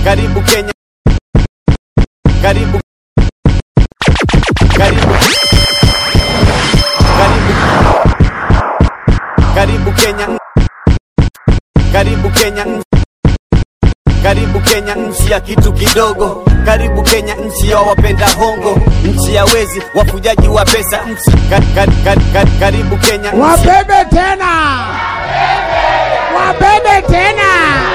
karibu Kenya, karibu karibu karibu karibu Kenya, karibu Kenya, karibu Kenya, nchi ya kitu kidogo. Karibu Kenya, nchi ya wapenda hongo, nchi ya wezi, wafujaji wa pesa, nchi ka, ka, ka, ka, karibu Kenya, nchi Wabebe tena, wabebe tena.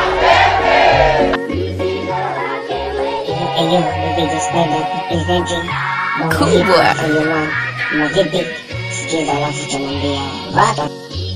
Eyo, baby just bebe, iveje Kubwa. na vipi sikiza alafu tamwambia bado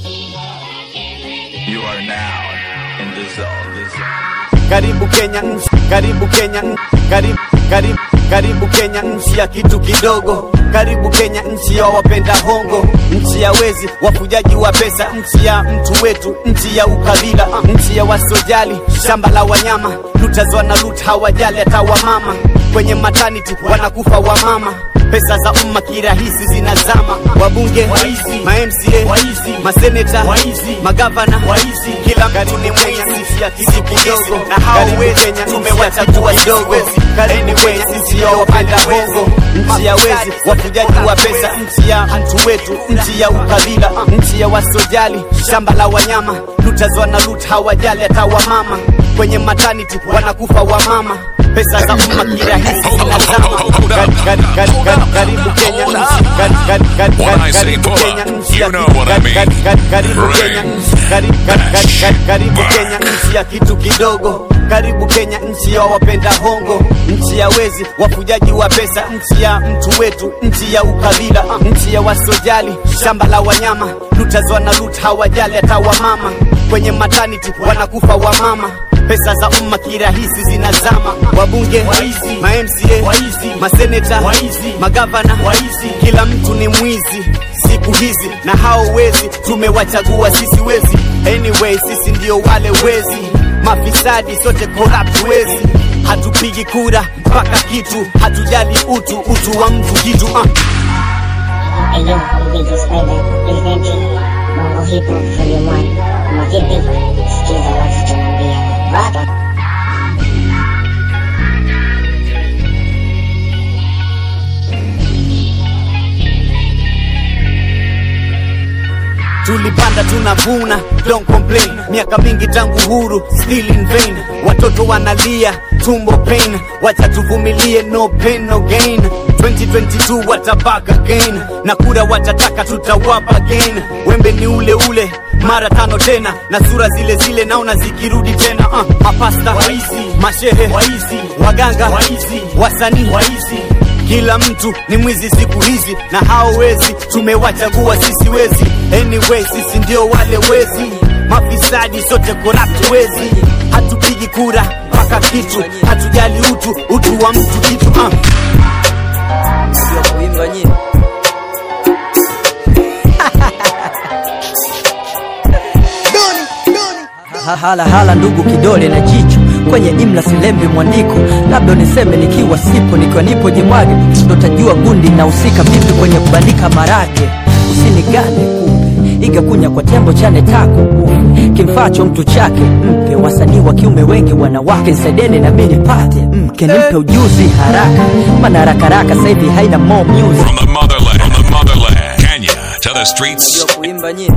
You are now in the zone. The zone. karibu Kenya, nchi karibu Kenya, karibu karibu karibu Kenya, nchi ya kitu kidogo. Karibu Kenya, nchi ya wapenda hongo, nchi ya wezi, wafujaji wa pesa, nchi ya mtu wetu, nchi ya ukabila, ah, nchi ya wasojali, shamba la wanyama, lutazwa na lut hawajali hata wamama, kwenye maternity wanakufa wamama pesa za umma kirahisi zinazama, wabunge waizi, ma MCA waizi, maseneta waizi, magavana waizi, kila mtu ni mwenye sisi ya kitu kidogo, na hao wezi tumewachagua kidogo. Anyway, sisi ya wapenda hongo, nchi ya wezi, wafujaji wa pesa, nchi ya mtu wetu, nchi ya ukabila, ah, nchi ya wasojali, shamba la wanyama, lutazwa na lut hawajali hata wamama, kwenye maternity wanakufa wamama pesa za umma kirahisi zinazama. Kari- kari- kari- kari- Karibu Kenya nchi, kari- kari- kari- When I kari- say karibu pull Kenya up, nchi ya you know kitu- what I kari- mean. kari- kari- karibu Bring, Kenya nchi, kari- kari- kari- kari- karibu Kenya nchi ya kitu kidogo. Karibu Kenya nchi ya wapenda hongo, nchi ya wezi, wafujaji wa pesa, nchi ya mtu wetu, nchi ya ukabila, ah, nchi ya wasojali, shamba la wanyama, lutazwa na lut hawajali hata wamama, kwenye maternity wanakufa wamama pesa za umma kirahisi zinazama, wabunge waizi, ma MCA waizi, maseneta waizi, magavana waizi, kila mtu ni mwizi siku hizi, na hao wezi tumewachagua sisi wezi. Anyway, sisi ndio wale wezi, mafisadi sote corrupt wezi, hatupigi kura mpaka kitu, hatujali utu, utu wa mtu kitu uh. Eyo, baby just bebe, iveje Bongo hip hop volume 1 na vipi sikiza alafu tamwambia bado tulipanda tunavuna, don't complain. Miaka mingi tangu huru, still in vain. Watoto wanalia, tumbo pain, wacha tuvumilie, no pain no gain. 2022 watabaka again, na kura watataka, tutawapa again. Wembe ni ule ule mara tano tena, na sura zile zile naona zikirudi tena. Uh, mapasta waizi, mashehe waizi, waganga waizi, wasanii waizi kila mtu ni mwizi siku hizi, na hao wezi tumewachagua sisi wezi. Anyway, sisi ndio wale wezi, mafisadi sote corrupt wezi. Hatupigi kura mpaka kitu, hatujali utu, utu wa mtu kitu uh. Ndio kuimba nyie. Ha- hala hala ndugu kidole na jicho kwenye imla silembi mwandiko labda niseme nikiwa sipo nikiwa nipo jimwage ndo tajua gundi na usika vipi kwenye kubandika marage usinigane kumbe iga kunya kwa tembo chane tako ufe kimfacho mtu chake mpe wasanii wa kiume wengi wanawake nsaideni na mimi nipate mke nimpe ujuzi haraka maana haraka haraka sasa hivi haina more music From the motherland, from the motherland, Kenya to the streets. ndio kuimba nyie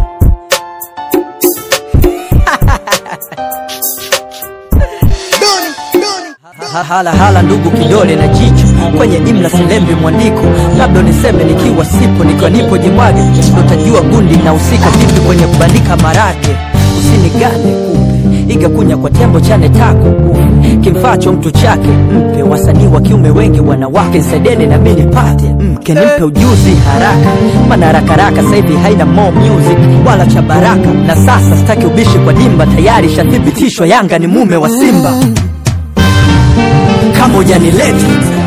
Ha- hala hala ndugu kidole na jicho kwenye imla silembi mwandiko labda niseme nikiwa sipo nikiwa nipo jimwage ndo tajua gundi na usika vipi kwenye kubandika marage usinigane kumbe iga kunya kwa tembo chane tako ufe kimfacho mtu chake mpe wasanii wa kiume wengi wanawake nsaideni na mimi nipate mke nimpe ujuzi haraka maana haraka haraka sasa hivi haina more music wala cha baraka na sasa sitaki ubishi kwa dimba tayari shathibitishwa yanga ni mume wa simba kama hujanileta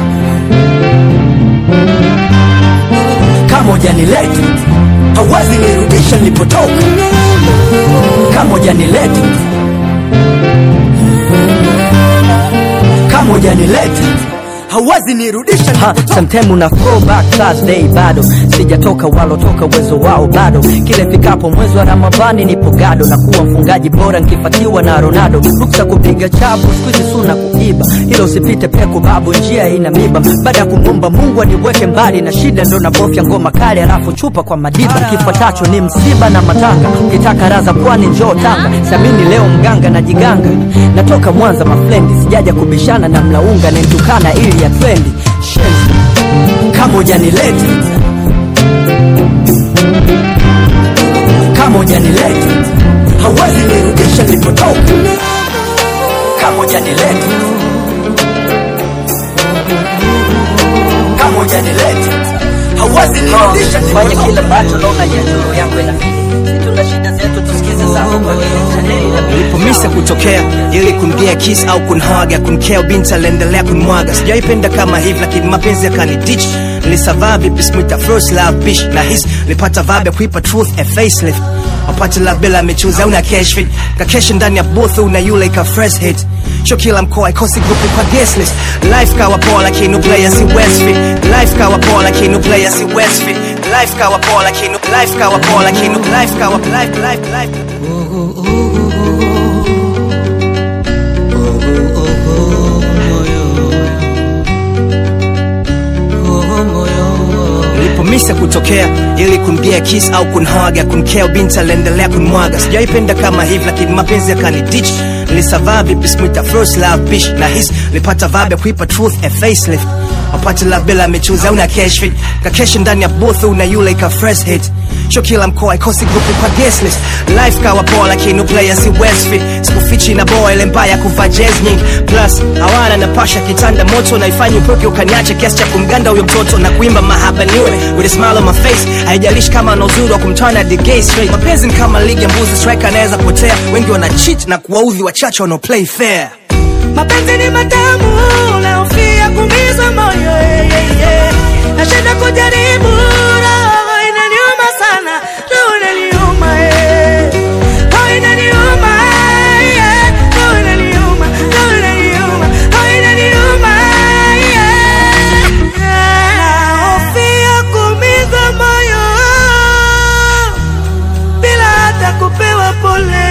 kama hujanileta hauwezi nirudisha nilipotoka kama hujanileta kama hujanileta hauwezi nirudisha sometime una throwback Thursday bado sijatoka walotoka uwezo wao bado kile fikapo mwezi wa ramadhani nipo gado na kuwa mfungaji bora nkifatiwa na ronaldo ruksa kupiga chapo skuizi suna kuiba hilo usipite peku babu njia ina miba baada ya kumwomba mungu aniweke mbali na shida ndo nabofya ngoma kali alafu chupa kwa madiba kifuatacho ni msiba na matanga ukitaka raza pwani njoo tanga samini leo mganga na jiganga natoka mwanza mafrendi sijaja kubishana na mlaunga nentukana ili ya trendi Shenzi, kama ujanileti kama ujanileti hauwezi nirudisha nilipotoka kama ujanileti kama ujanileti hauwezi nirudisha fanya kila ambacho naona juu yako inafidi tuna shida zetu tusikize zako kwa vile chaneli na nilipomisa kutokea ili kumgia kiss au kunhaga kunkea binti aliendelea kunmwaga sijaipenda kama hivi lakini mapenzi yakanidich nilisavaa vipi smita first love bish na his nilipata vibe ya kuipa truth a facelift wapate love bila michuzi au na cash fit kakesha ndani ya booth una yule ika fresh hit sho kila mkoa ikosi grupu kwa guest list life kawa poa lakini player si westfit life kawa poa lakini player si westfit life kawa poa lakini life kawa poa lakini life kawa life life life nilipomisa kutokea ili kumgia kiss au kunhaga kunkea binti aliendelea kunmwaga sijaipenda kama hivi lakini mapenzi yakanidich nilisavaa vipi smita first love bish na his nilipata vibe ya kuipa truth a facelift wapate love bila michuzi au na cash fit kakesha ndani ya booth una yule ika fresh hit sho kila mkoa ikosi grupu kwa guest list life kawa poa lakini player si westfit sikufichi na boa ile mbaya kuvaa jazz nyingi plus hawana na pasha kitanda moto naifanya upoke ukaniacha kiasi cha kumganda huyo mtoto na kuimba mahaba niwe with a smile on my face haijalishi kama ana uzuri wa kumtana the gay straight mapenzi ni kama ligi ya mbuzi striker anaweza potea wengi wana cheat na kuwaudhi wachache wanao play fair mapenzi ni matamu naofia kumiza moyo yeah, yeah, yeah. nashinda kujaribu roho inaniuma sana roho inaniuma eh. roho inaniuma yeah. roho inaniuma roho inaniuma roho inaniuma yeah. naofia kumiza moyo bila hata kupewa pole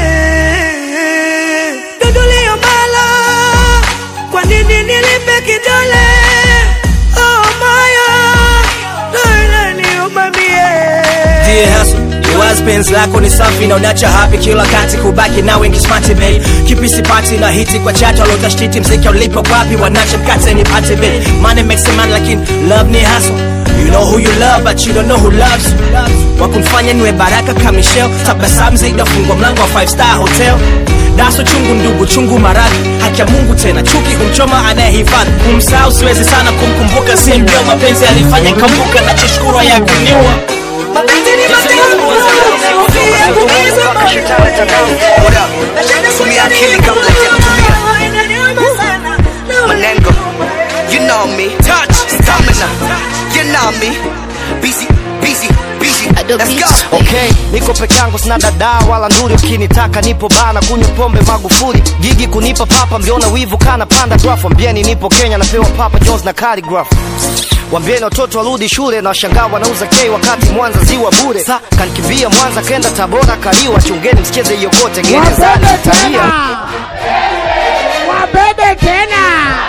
dudulio mbala kwa nini nilipe kidole oh moyo doinaniumamie Dear hustle, ni wazi penzi lako ni safi na unacha happy kila wakati kubaki na wengi smart babe kipi sipati na hiti kwa chato alotashtiti mziki ulipo wapi wanacha mkate nipate babe money makes a man lakini love ni hustle You know who you love but you don't know who loves you Wakumfanya niwe baraka kama Michelle Tabasamu zaidi afungwa mlango wa five star hotel Daso chungu ndugu chungu maradhi Haki ya Mungu tena chuki humchoma anayehifadhi Kumsahau siwezi sana kumkumbuka si ndio mapenzi alifanya nikambuka na choshukuru ya kuniua mapenzi ni matamu naofia kumiza moyo Tumia akili kabla ya kutumia roho inaniuma sana roho Manengo, you know me. Touch, stamina, you know me. Busy, busy, busy. Let's go. okay niko peke yangu sina dada wala nduri ukinitaka nipo bana kunywa pombe magufuli gigi kunipa papa mliona wivu kana panda graph wambieni nipo kenya napewa papa jones na caligraph wambieni watoto warudi shule na washangaa wanauza kei wakati mwanza ziwa bure sa kankimbia mwanza kenda tabora kaliwa chungeni msicheze hiyo kote gerezani wabebe italia tena wabebe tena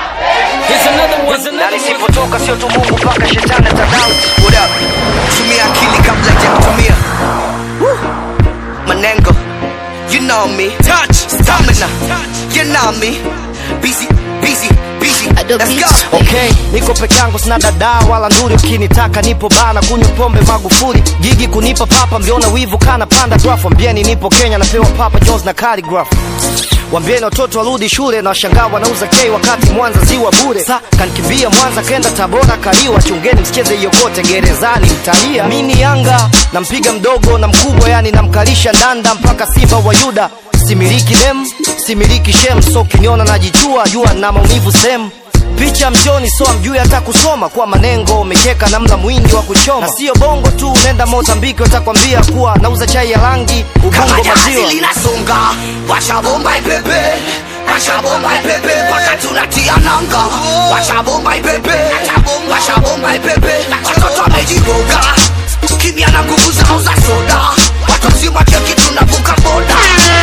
na nisipotoka sio tu mungu mpaka shetani atadau What up? Tumia akili kabla ya kutumia. Woo. Manengo, you know me. Touch, stamina, you know me. Busy, busy, busy. Let's go. okay niko peke yangu sina dada wala nduri ukinitaka nipo bana kunywa pombe magufuli gigi kunipa papa mliona wivu kana panda graph wambieni nipo kenya napewa papa jones na caligraph wambieni watoto warudi shule na washangaa wanauza kei wakati mwanza ziwa bure sa kankimbia mwanza kenda tabora kaliwa chungeni msicheze hiyo kote gerezani mtalia mini yanga nampiga mdogo na mkubwa yani namkalisha ndanda mpaka simba wa yuda similiki dem similiki shem so kinyona najichua jua na maumivu sehemu picha mjoni so amjui hata kusoma kwa manengo umecheka namna mwingi wa kuchoma na sio bongo tu nenda mozambiki watakwambia kuwa nauza chai ya rangi ubongo Kama jahazi maziwa linasonga, washa bomba ipepe. washa bomba ipepe mpaka tunatia nanga washa bomba ipepe washa bomba ipepe watoto wamejiroga kimya na nguvu zao za soda watu wazima cheki tunavuka boda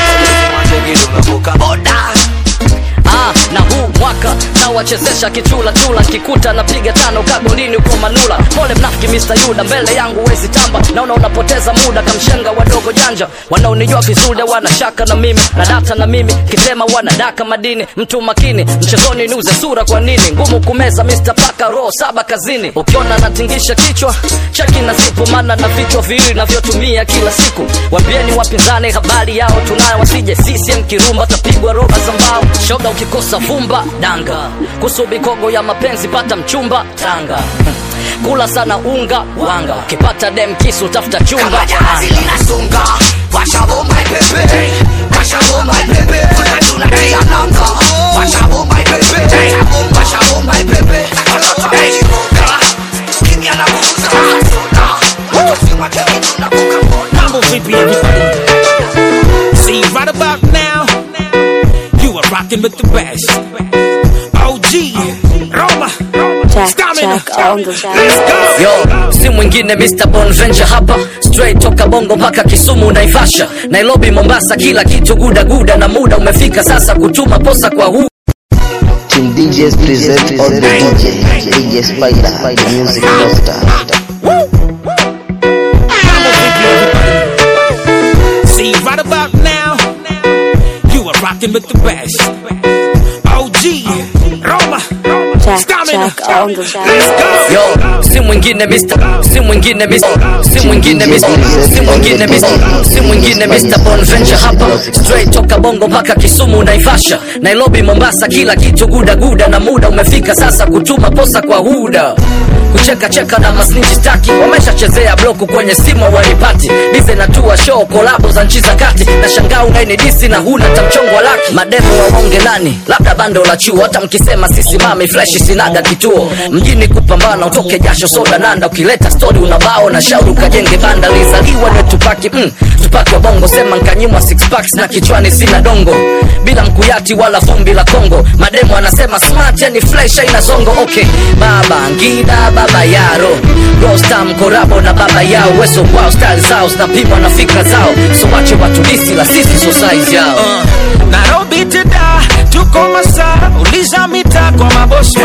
boda ah, na huu mwaka nawachezesha kichula chula kikuta napiga tano kagolini uko manula pole mnafiki Mr. Yuda mbele yangu wezi tamba naona unapoteza muda kamshenga wadogo janja wanaonijua vizuri wana shaka na mimi na data na mimi kitema wanadaka madini mtu makini mchezoni niuze sura kwa nini ngumu kumeza Mr. Paka roho saba kazini ukiona natingisha kichwa cheki na zipo maana na vichwa viwili navyotumia kila siku wambieni wapinzani habari yao tunayo wasije CCM kirumba tapigwa roba za mbao shoga ukikosa vumba danga kusubi kogo ya mapenzi pata mchumba tanga kula sana unga wanga ukipata dem kisu tafuta chumba kama jahazi linasunga washa bomba ipepe washa bomba ipepe mpaka tunatia nanga washa bomba ipepe washa bomba ipepe watoto wamejiroga kimya na nguvu zao za soda watu wazima cheki tunavuka boda Mambo vipi everybody? See right about now, you are rocking with the best. OG, Roma, Stamina. Let's go. yo si mwingine Mr. Bonventure hapa straight toka bongo mpaka kisumu naivasha nairobi mombasa kila kitu gudaguda na muda umefika sasa kutuma posa kwa huu Team DJs present all the DJ, DJ Spider, the music doctor. See right about now, you are rocking with the best. OG, Roma, Stamina. Let's go. yo si mwingine Mr. si mwingine Mr. si mwingine Mr. si mwingine Mr. si mwingine Mr. Bonventure hapa straight toka bongo mpaka kisumu naivasha nairobi mombasa kila kitu gudaguda na muda umefika sasa kutuma posa kwa huda kucheka cheka na masniji staki wameshachezea bloku kwenye simu wanipati dize natua show kolabo za nchi za kati na shangaa unainidisi na huna tamchongo wa laki mademo waonge nani labda bando la chuo hata mkisema sisimami freshi sinaga kituo mjini kupambana utoke jasho soda nanda ukileta stori unabao na shauri ukajenge banda lizaliwa ni tupaki mm, tupaki wa bongo sema nkanyimwa six packs na kichwani sina dongo bila mkuyati wala vumbi la kongo mademo anasema smart yani flesh aina zongo okay baba ngida baba yaro rostam korabo na baba yao weso kwao style zao zinapimwa na fikra zao so wache watu disi la sisi so size yao Uh, Nairobi teda tuko masaa uliza mita kwa mabosma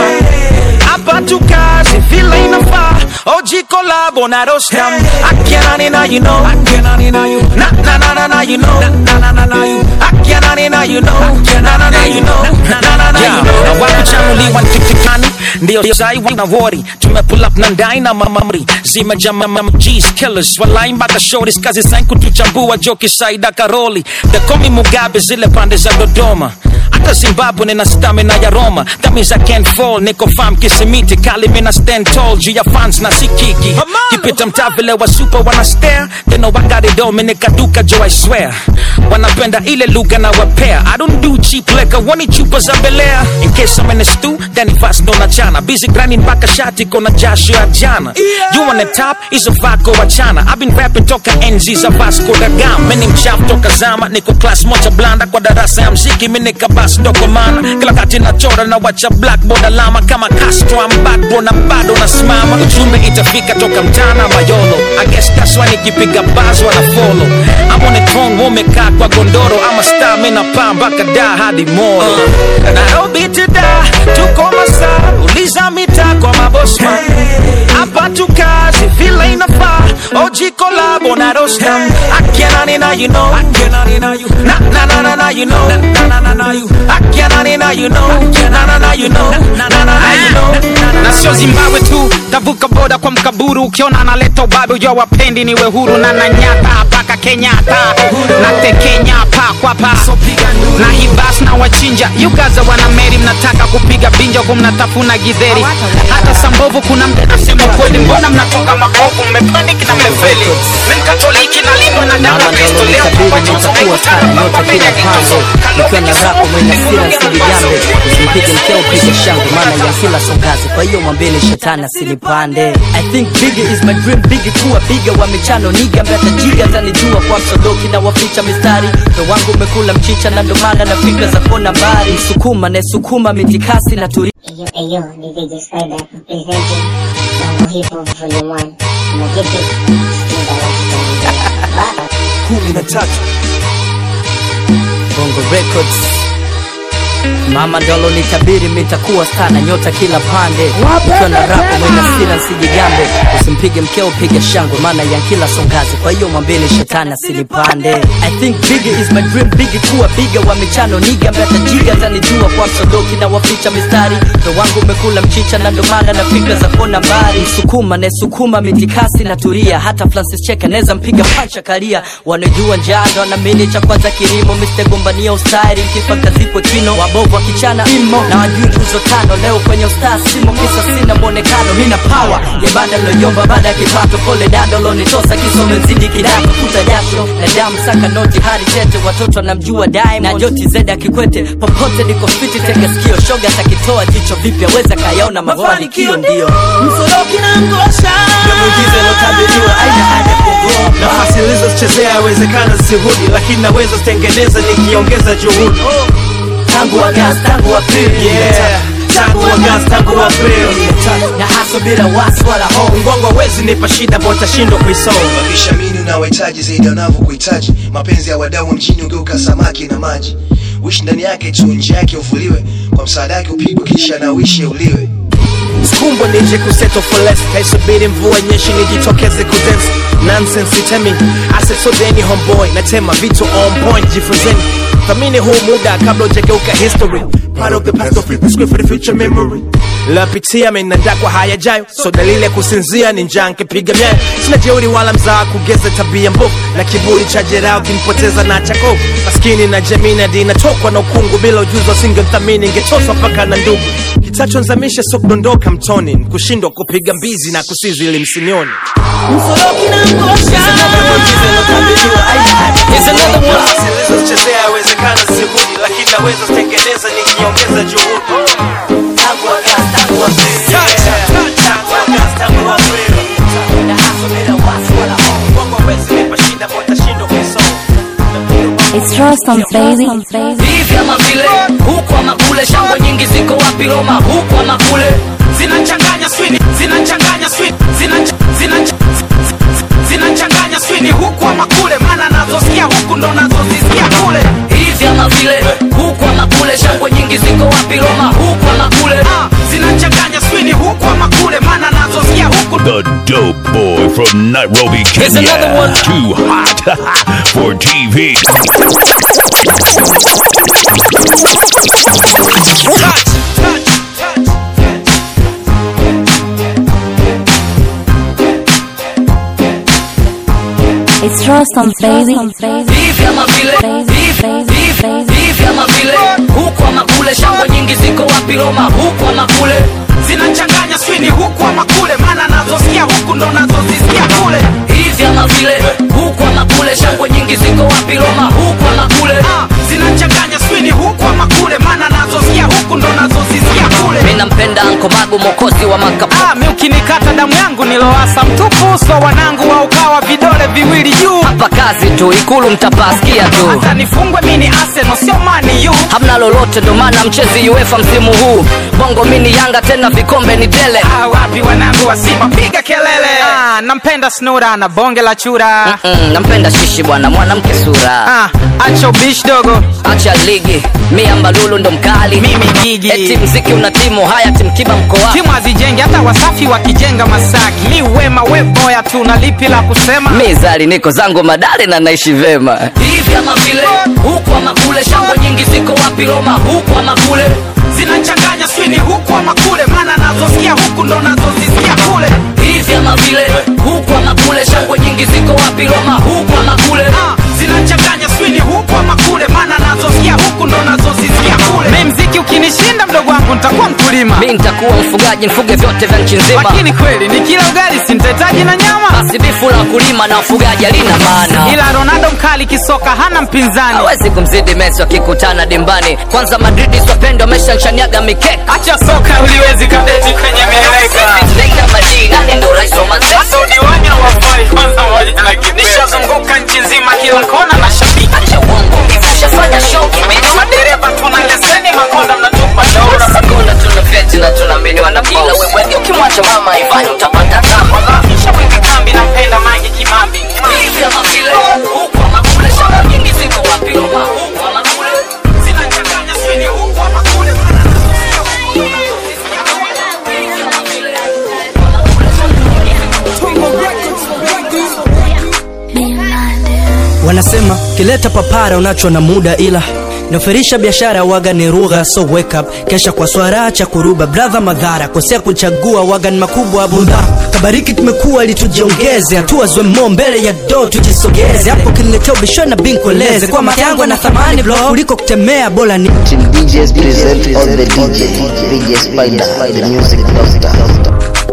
hapa tukazi vile inafaa oji kolabo na rostam akianani na you know akianani na you na na na na na you know na na na na you akianani na you know na na na you know na na na na you know na wakuchanuliwa ntiktikani ndio sai wana wori tume pull up na ndai na mamamri zimeja mamam G's killers walai mpaka shorties kazi sain kutuchambua joki saida karoli the komi mugabe zile pande za dodoma hata zimbabwe nina stamina ya roma that means i can't fall niko fam kisimiti kali mina stand tall juu ya fans na sikiki kipita mtaa vile wa super wana stare they know I got it all minika duka jo i swear wanapenda ile lugha na wapea i don't do cheap liquor wani chupa za belea in case i'm in a stew then fast ndo na chana busy grinding mpaka shati kona jasho ya jana you on the top is a vako wa chana i've been rapping toka enzi za vasco da gama mimi mchafu toka zama niko class moja blanda kwa darasa ya mziki mimi nikabas ndoko mana kila kati nachora na wacha blackboard alama kama Castro I'm back bro na bado nasimama ujumbe itafika toka mtana mayolo I guess that's why nikipiga buzz wana follow I'm on a throne umekaa kwa gondoro ama star mimi napaa mpaka da hadi moro uh, Nairobi teda tuko masaa uliza mita kwa mabosma hapa tukazi vile inafaa oji kolabo na rostam akianani na you know akianani na you na na na na na you know na na na na you akianani na you know na na na you know na na na na you know na sio zimbabwe tu tavuka boda kwa mkaburu ukiona analeta ubabe ujua wapendi niwe huru na nanyata paka kenyatta na tekenya pa kwa pa na hibas na wachinja yugaza wana meri mnataka kupiga binja huku mnatafuna gidheri hata sambovu kuna mbe nasema kweli mbona mnatoka makovu mmepaniki na mmefeli mkatoliki na limwe na damu ya kristo leo kwa joto nitakuwa sana nyota kila pande nikiwa na rako mwenye sira sili jambe usimpige mkeo piga shangwe maana ya kila songazi kwa hiyo mwambeni shetani asinipande i think bigger is my dream bigger kuwa biga wa michano niga ambaye atajiga atanijua kwa msodoki na waficha mistari ndo wangu umekula mchicha na ndo maana na fikra za kona mbali msukuma naesukuma mitikasi na turi Eyo, eyo, DJ J Spider presenting Bongo Hip Hop Volume 1. Kama vipi? Sikiza watu kumi na tatu Bongo Records Mama ndolo nitabiri mitakuwa stana nyota kila pande ukiwa na rapo mwena sira nsijigambe usimpige mkeo piga shangwe maana ya kila songazi kwa hiyo mwambeni shetani asinipande I think bigger is my dream bigger kuwa biga wa michano niga ambaye atajiga atanijua kwa msodoki na waficha mistari ndo wangu umekula mchicha na ndo maana na fikra za kona mbali msukuma naesukuma mitikasi na turia hata Francis Cheka neza mpiga pancha karia wanajua njaa ndo anamini cha kwanza kilimo Mr. gombania ustari mkifa kazikwe kino wabovu wakichana imo na wajui nguzo tano leo kwenye ustaa simo kisa sina mwonekano mina power ya banda loyomba baada ya kipato pole dando lonitosa kisome mzidi kidato kuta jasho na damu saka noti hadi tete watoto namjua Diamond na joti zeda kikwete popote niko fiti tega sikio shoga takitoa jicho vipi aweza kayaona mafanikio ndio msoroki na ngosha muujiza lotabiriwa aina haja kugoa nafasi nilizochezea yawezekana zisirudi lakini naweza zitengeneza nikiongeza juhudi tangu Agosti tangu Aprili yeah. tangu Agosti tangu Aprili na haso bila wasi wala hofu mgongo hawezi nipa shida ambao utashindwa kuisoma Ukishamini unawahitaji zaidi wanavyokuhitaji. Mapenzi ya wadau wa mjini ugeuka samaki na maji. Wishi ndani yake tu, nje yake uvuliwe. Kwa msaada yake upigwe, kisha na uishi uliwe. Skumbo nije kuseto for less kaisubiri mvua nyeshi nijitokeze kudance nonsense itemi asesodeni homeboy natema vitu on point jifunzeni thamini huu muda kabla ujageuka history part of the past of it, script for the future memory lapitia menanda kwa hayajayo so dalili ya kusinzia ni njaa nkipiga myayo sina jeuri wala mzaa kugeza tabia mbovu na kiburi cha jeraha kinipoteza na chakovu maskini na jamii na dini natokwa na ukungu bila ujuzi wasingemthamini ingetoswa mpaka na ndugu kitachonzamisha so kudondoka mtoni ni kushindwa kupiga mbizi na kusizi ili msinioni msoroki na ngosha zilizochezea yawezekana zisirudi lakini naweza zitengeneza nikiongeza juhudi tangu Agosti, tangu Aprili. Tangu Agosti, tangu Aprili. Na hustle bila wasi wala hofu. Mungu hawezi nipa shida ambao utashindwa kuisoma. It's Rostam, baby. hivi ama vile huku ama kule shangwe nyingi ziko wapi roma huku ama kule zinachanganya swini zinachanganya swini zinacha- zinacha- zinachanganya swini huku ama kule maana nazosikia huku ndo nazozisikia kule hivi ama vile huku ama kule shangwe nyingi ziko wapi roma huku ama kule Ah, zinachanganya swini huku ama kule maana nazosikia huku The dope boy from Nairobi, Here's another Kenya. one. Too hot for TV. It's Rostam, baby. hivi ama vile hivi hivi hivi ama vile huku ama kule shangwe nyingi ziko wapi roma huku ama kule zinachanganya swini huku ama kule maana nazosikia huku ndo nazozisikia kule hivi ama vile huku ama kule shangwe nyingi ziko wapi roma huku ama kule Ah, zinachanganya swini huku ama kule maana nazosikia huku ndo nazozisikia kule mi nampenda ankomagu mokozi wa makapu Ah, mi ukinikata damu yangu niloasa mtupu uso wanangu wa ukawa vidole viwili juu hapa kazi tu ikulu mtapasikia tu hata nifungwe mini Arsenal sio mani yu hamna lolote ndo maana mchezi uefa msimu huu bongo mini yanga tena vikombe ni tele ah, wapi wanangu wa Simba piga kelele ah, nampenda snura na bonge la chura Mm, nampenda shishi bwana mwanamke sura ah, acha ubishi dogo acha ligi miamba lulu ndo mkali mimi gigi eti mziki una timu haya timkiba mko wapi timu hazijengi hata wasafi wakijenga masaki mi wema we boya tu na lipi la kusema mizali niko zangu madale na naishi vema hivi ama vile huku ama kule shangwe nyingi ziko wapi roma huku ama kule zinachanganya swini huku ama kule maana nazosikia huku ndo nazozisikia kule hivi ama vile huku ama kule shangwe nyingi ziko wapi roma huku ama kule ah, zinachanganya swini huku ama kule maana nazosikia huku ndo nazozisikia kule mi mziki ukinishinda mdogo wangu nitakuwa mtu mkulima mi nitakuwa mfugaji nifuge vyote vya nchi nzima lakini kweli ni kila ugali sintahitaji na nyama basi bifu la wakulima na ufugaji halina maana ila ronaldo mkali kisoka hana mpinzani hawezi kumzidi mesi wakikutana dimbani kwanza madridi swapendo ameshanshaniaga mikeka acha soka uliwezi kadeti kwenye mieleka Neita Madini, nani ndo rais wa Manchester? hata udiwani hawafai kwanza moja na kitu nishazunguka nchi nzima kila kona na shabiki Acha uongo, hivi ushafanya show kimiti? madereva tuna leseni makonda mnatupa shauri Hakuna tuna vyeti na tunaamini wanapila wewe ukimwacha mama Ivani utapata kama shaweka kambi nampenda mange kimambi kama vile huku ama kule shamba nyingi ziko wapi Roma huku ama kule zinachanganya sini huku ama kule wanasema kileta papara unacho na muda ila naferisha biashara waga ni rugha so wake up kesha kwa swara cha kuruba brother madhara kosea kuchagua waga ni makubwa budha kabariki tumekuwa ili tujiongeze hatua zwemo mbele ya do tujisogeze hapo kiniletea ubishwe na binkoleze kwa matango na thamani blo kuliko kutemea bora ni Team DJs present on the DJ. DJ Spider, the music doctor.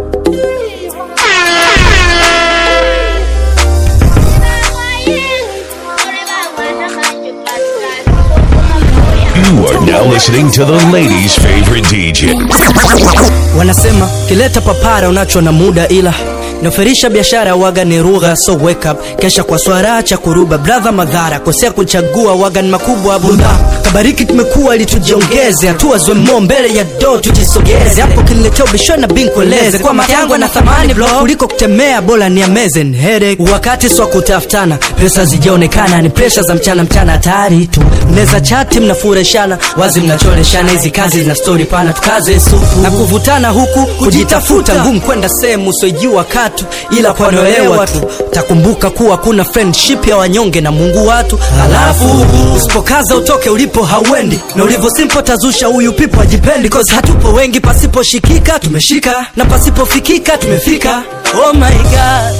You are now listening to the ladies' favorite DJ. wanasema kileta papara unacho na muda ila naferisha biashara waga ni rugha so wake up kesha kwa swara cha kuruba brother madhara kosea kuchagua waga ni makubwa budha kabariki tumekuwa ili tujiongeze hatua zwemo mbele ya do tujisogeze hapo kiniletea ubishwe na binkoleze kwa matango na thamani blo kuliko kutemea bora ni amazing headache wakati swa kutafutana pesa zijaonekana ni presha za mchana mchana hatari tu mneza chati mnafureshana wazi mnachoreshana hizi kazi zina stori pana tukaze supu na kuvutana huku kujitafuta ngumu kwenda sehemu usiojua katu ila kwanoelewa tu takumbuka kuwa kuna friendship ya wanyonge na mungu watu halafu usipokaza utoke ulipo hauendi na ulivyo simpo tazusha huyu pipo ajipendi cause hatupo wengi pasiposhikika tumeshika na pasipofikika tumefika oh my god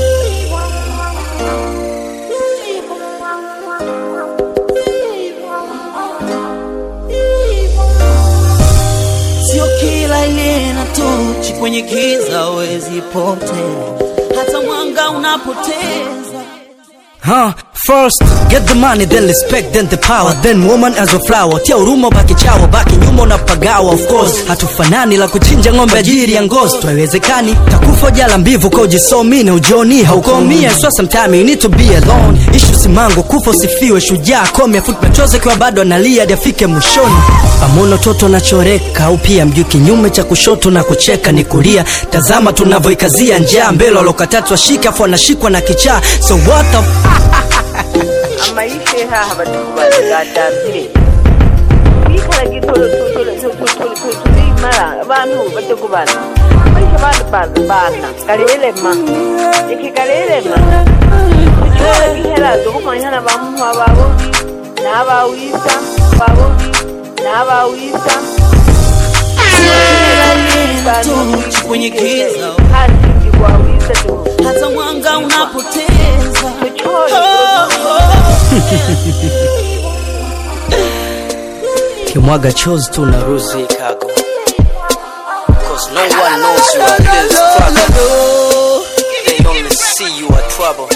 sio kila ile na tochi kwenye giza wezi potea hata mwanga unapoteza Huh? First, get the money, then respect, then the power Then woman as a flower Tia huruma baki chawa, baki nyuma unapagawa Of course, hatufanani la kuchinja ng'ombe ajiri ya ngozi Twaiwezekani, takufa jala mbivu kwa ujisomi na ujoni Haukomia, so sometime you need to be alone Ishu simango, kufa usifiwe, shujaa Komia foot machozi kwa bado analia hadi afike mwishoni Pamono toto nachoreka au pia mjuu kinyume cha kushoto na kucheka ni kulia Tazama tunavyoikazia njaa mbele walokatatu washika afu wanashikwa na kichaa So what the f- amaishe haha batukubagatambire twikala tulimala abantu batukubana amaisha bantu bantu bana kalelema iki kalelema kihera tukumanyana bamuha babubi n'abawisa babubi n'abawisa tochi kwenye giza hasingibwa wisa tu hata mwanga unapoteza kimwaga chozi tu na ruzi kago Cause no one knows you are this struggle They only see you are trouble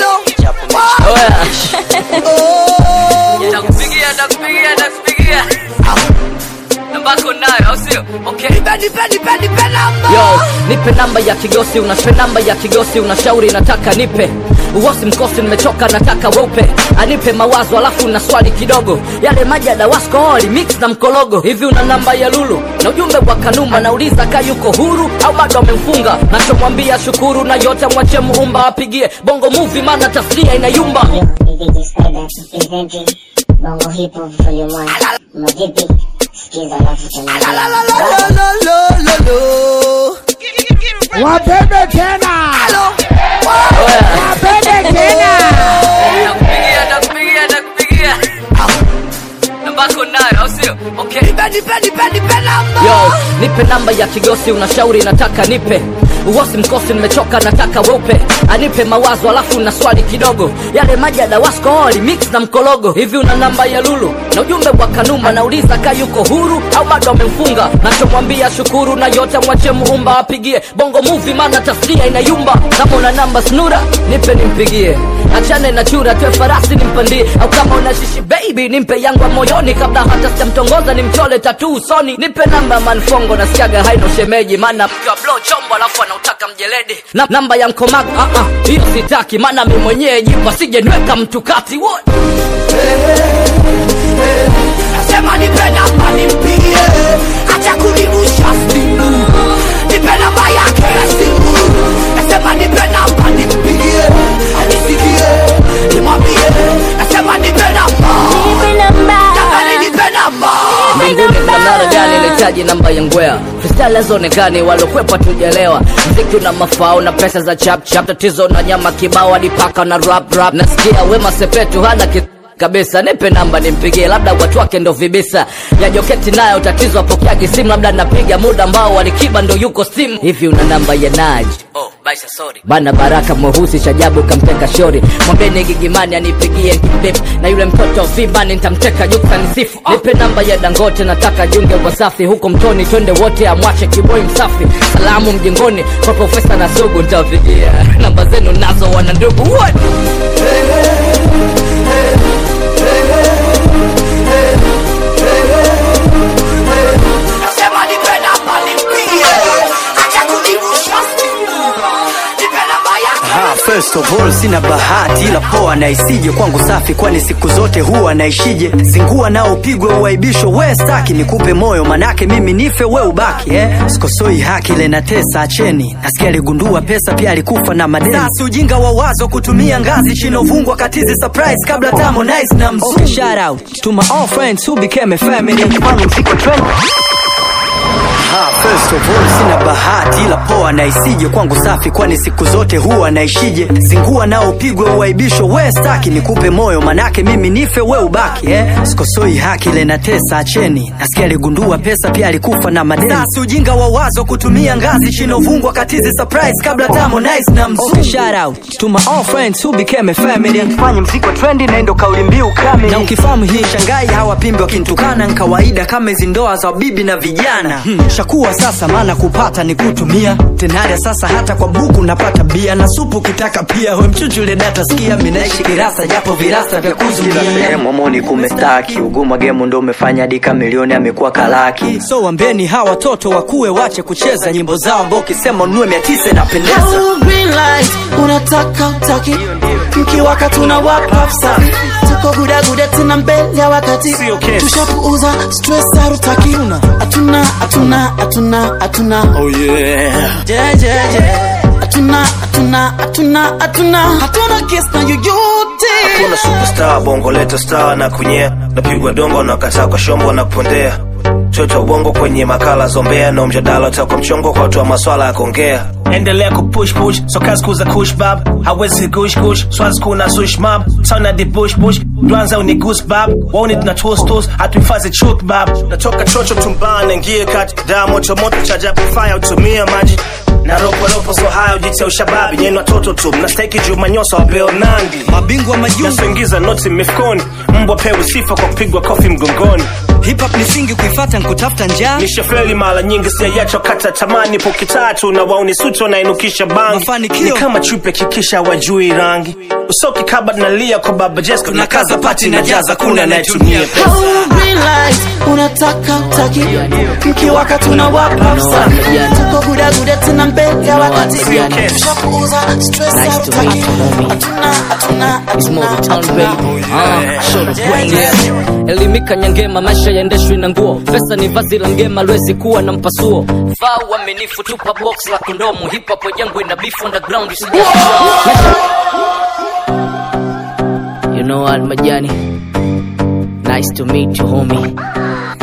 Nakupigia, nakupigia, nakupigia. Nambako nayo, au sio? Okay. Yo, nipe namba ya kigosi, unaspe namba ya kigosi, unashauri nataka nipe uosi mkosi, nimechoka nataka weupe, anipe mawazo alafu na swali kidogo, yale maji ya dawasko oli mix na mkologo. Hivi una namba ya Lulu na ujumbe wa Kanumba, nauliza ka yuko huru au bado amemfunga? Nachomwambia shukuru na yote mwache muumba apigie bongo movie, maana tasnia inayumba. DJ Spider presenting Bongo Hip Hop Volume 1. Mavipi? Sikiza alafu tunaendelea. Wabebe tena. Wabebe tena. Nakupigia, nakupigia, nakupigia. Nambako nayo, au sio? Okay. Yo, nipe namba ya kigosi, unashauri nataka nipe uosi mkosi nimechoka nataka weupe anipe mawazo alafu na swali kidogo yale maji ya dawasko oli mix na mkologo hivi una namba ya lulu na ujumbe wa kanuma nauliza ka yuko huru au bado amemfunga nachomwambia shukuru na yote mwache muumba apigie bongo muvi maana tasnia inayumba kama una namba snura nipe nimpigie achane na chura twe farasi nimpandie au kama una shishi baby nimpe yangu ya moyoni kabla hata sijamtongoza nimchole tatu usoni nipe namba ya manfongo na siaga haino shemeji maana mkiwa blo chombo alafu anautaka mjeledi na, namba ya mkomago ah, ah, hiyo sitaki maana mi mwenyewe jipa sije niweka mtu kati what? Nasema nipe namba nimpigie, acha kunirusha simu, nipe namba yake ya simu. Nasema nipe namba nimpigie, anisikie, nimwambie. Nasema nipe namba, jamani, nipe namba. mbinguni kuna mnara gani nahitaji namba ya ngwea freestyle hazionekani walokwepa tujelewa mziki una mafao na pesa za chap chap tatizo na nyama kibao hadi paka na rap rap nasikia wema sepetu hana ki kabisa nipe namba nimpigie labda watu wake ndo vibisa ya joketi nayo tatizo apokeagi simu labda napiga muda ambao walikiba ndo yuko simu hivi una namba ya naji oh, baisa, sorry. bana baraka mweusi shajabu kamteka shori mwambeni gigimani anipigie kidip na yule mtoto vibani nitamteka juksa nisifu oh. nipe namba ya dangote nataka junge wasafi huko mtoni twende wote amwache kiboi msafi salamu mjengoni kwa profesa na sugu nitawapigia namba zenu nazo wana ndugu what? Nasema nipe namba nimpigie, acha kunirusha simu, nipe namba yake Ha, first of all sina bahati ila poa na isije kwangu safi kwani siku zote huwa naishije zingua nao upigwe uaibisho we staki nikupe moyo manake mimi nife we ubaki eh? sikosoi haki ile na tesa acheni nasikia aligundua pesa pia alikufa na madeni sasa ujinga wa wazo kutumia ngazi chinovungwa katizi surprise kabla tamo nice na mzungu okay, shout out to my all friends who became a family mfano mziko trend Ha, first of all sina bahati ila poa na isije kwangu safi kwani siku zote huwa naishije zingua nao upigwe uaibisho we staki nikupe moyo manake mimi nife we ubaki eh? sikosoi haki ile na tesa acheni nasikia aligundua pesa pia alikufa na madeni sasa ujinga wa wazo kutumia ngazi chinovungwa katizi surprise kabla tamo nice na mzungu okay, shout out to my all friends who became a family fanye mziko trendi na ndo kauli mbiu kamili na ukifahamu hii shangai hawapimbi wakinitukana nkawaida kama hizi ndoa za bibi na vijana hmm, shakuwa sasa maana kupata ni kutumia tenada sasa hata kwa buku napata bia na supu kitaka pia we mchuchule data skia minaishi kirasa japo virasa vya kuzuia momoni kumestaki uguma gemu ndo umefanya dika milioni amekuwa kalaki so wambeni hawa watoto wakuwe wache kucheza nyimbo zao ambao ukisema unue mia tisa inapendeza Oh, green light, unataka utaki mkiwaka tuna wapa safi tuko gudaguda tena mbele ya wakati tushapuuza stress harutaki hatuna hatuna hatuna hatuna oh yeah jejeje hatuna hatuna hatuna hatuna hatuna kiss na yoyote hakuna superstar bongo leta star na kunyea napigwa dongo na kataa kwa shombo na kupondea chocha ubongo kwenye makala zombea na mjadala utakwa mchongo kwa watu wa maswala ya kuongea endelea kupush push so kazi kuza kush bab hawezi gush gush swazi kuna sush mab sana di bush bush dwanza uni goose bab wauni tuna toast toast hatuhifadhi truth bab natoka chocho tumbane ngie kati daa moto moto cha jabu fire utumia maji na ropo ropo so haya ujitia ushababi nyeni watoto tu mnastahiki juu manyosa wa beo nandi mabingwa majungu nasoingiza noti mifukoni mbwa pewe sifa kwa kupigwa kofi mgongoni hip hop ni singi kuifata nkutafuta njaa nishafeli mara nyingi sijayacho kata tamani poki tatu na wauni suti wanainukisha bangi Mafanikio. ni kama chupe kikisha wajui rangi usoki kaba nalia kwa baba jesko na kaza pati na jaza kuna anayetumia pesa Oh, green light, unataka utaki mkiwaka tuna wapa safi tuko gudaguda tena mbele ya wakati tushapuuza stress harutaki hatuna hatuna It's more hatuna the town, baby. Ah, show the brain, yeah. elimika nyangema maisha yaendeshwi na nguo pesa ni vazi la mgema lwezi kuwa na mpasuo vaa uaminifu tupa box la kondomu hip hop yangu ina beef underground usija you know what majani nice to meet you homie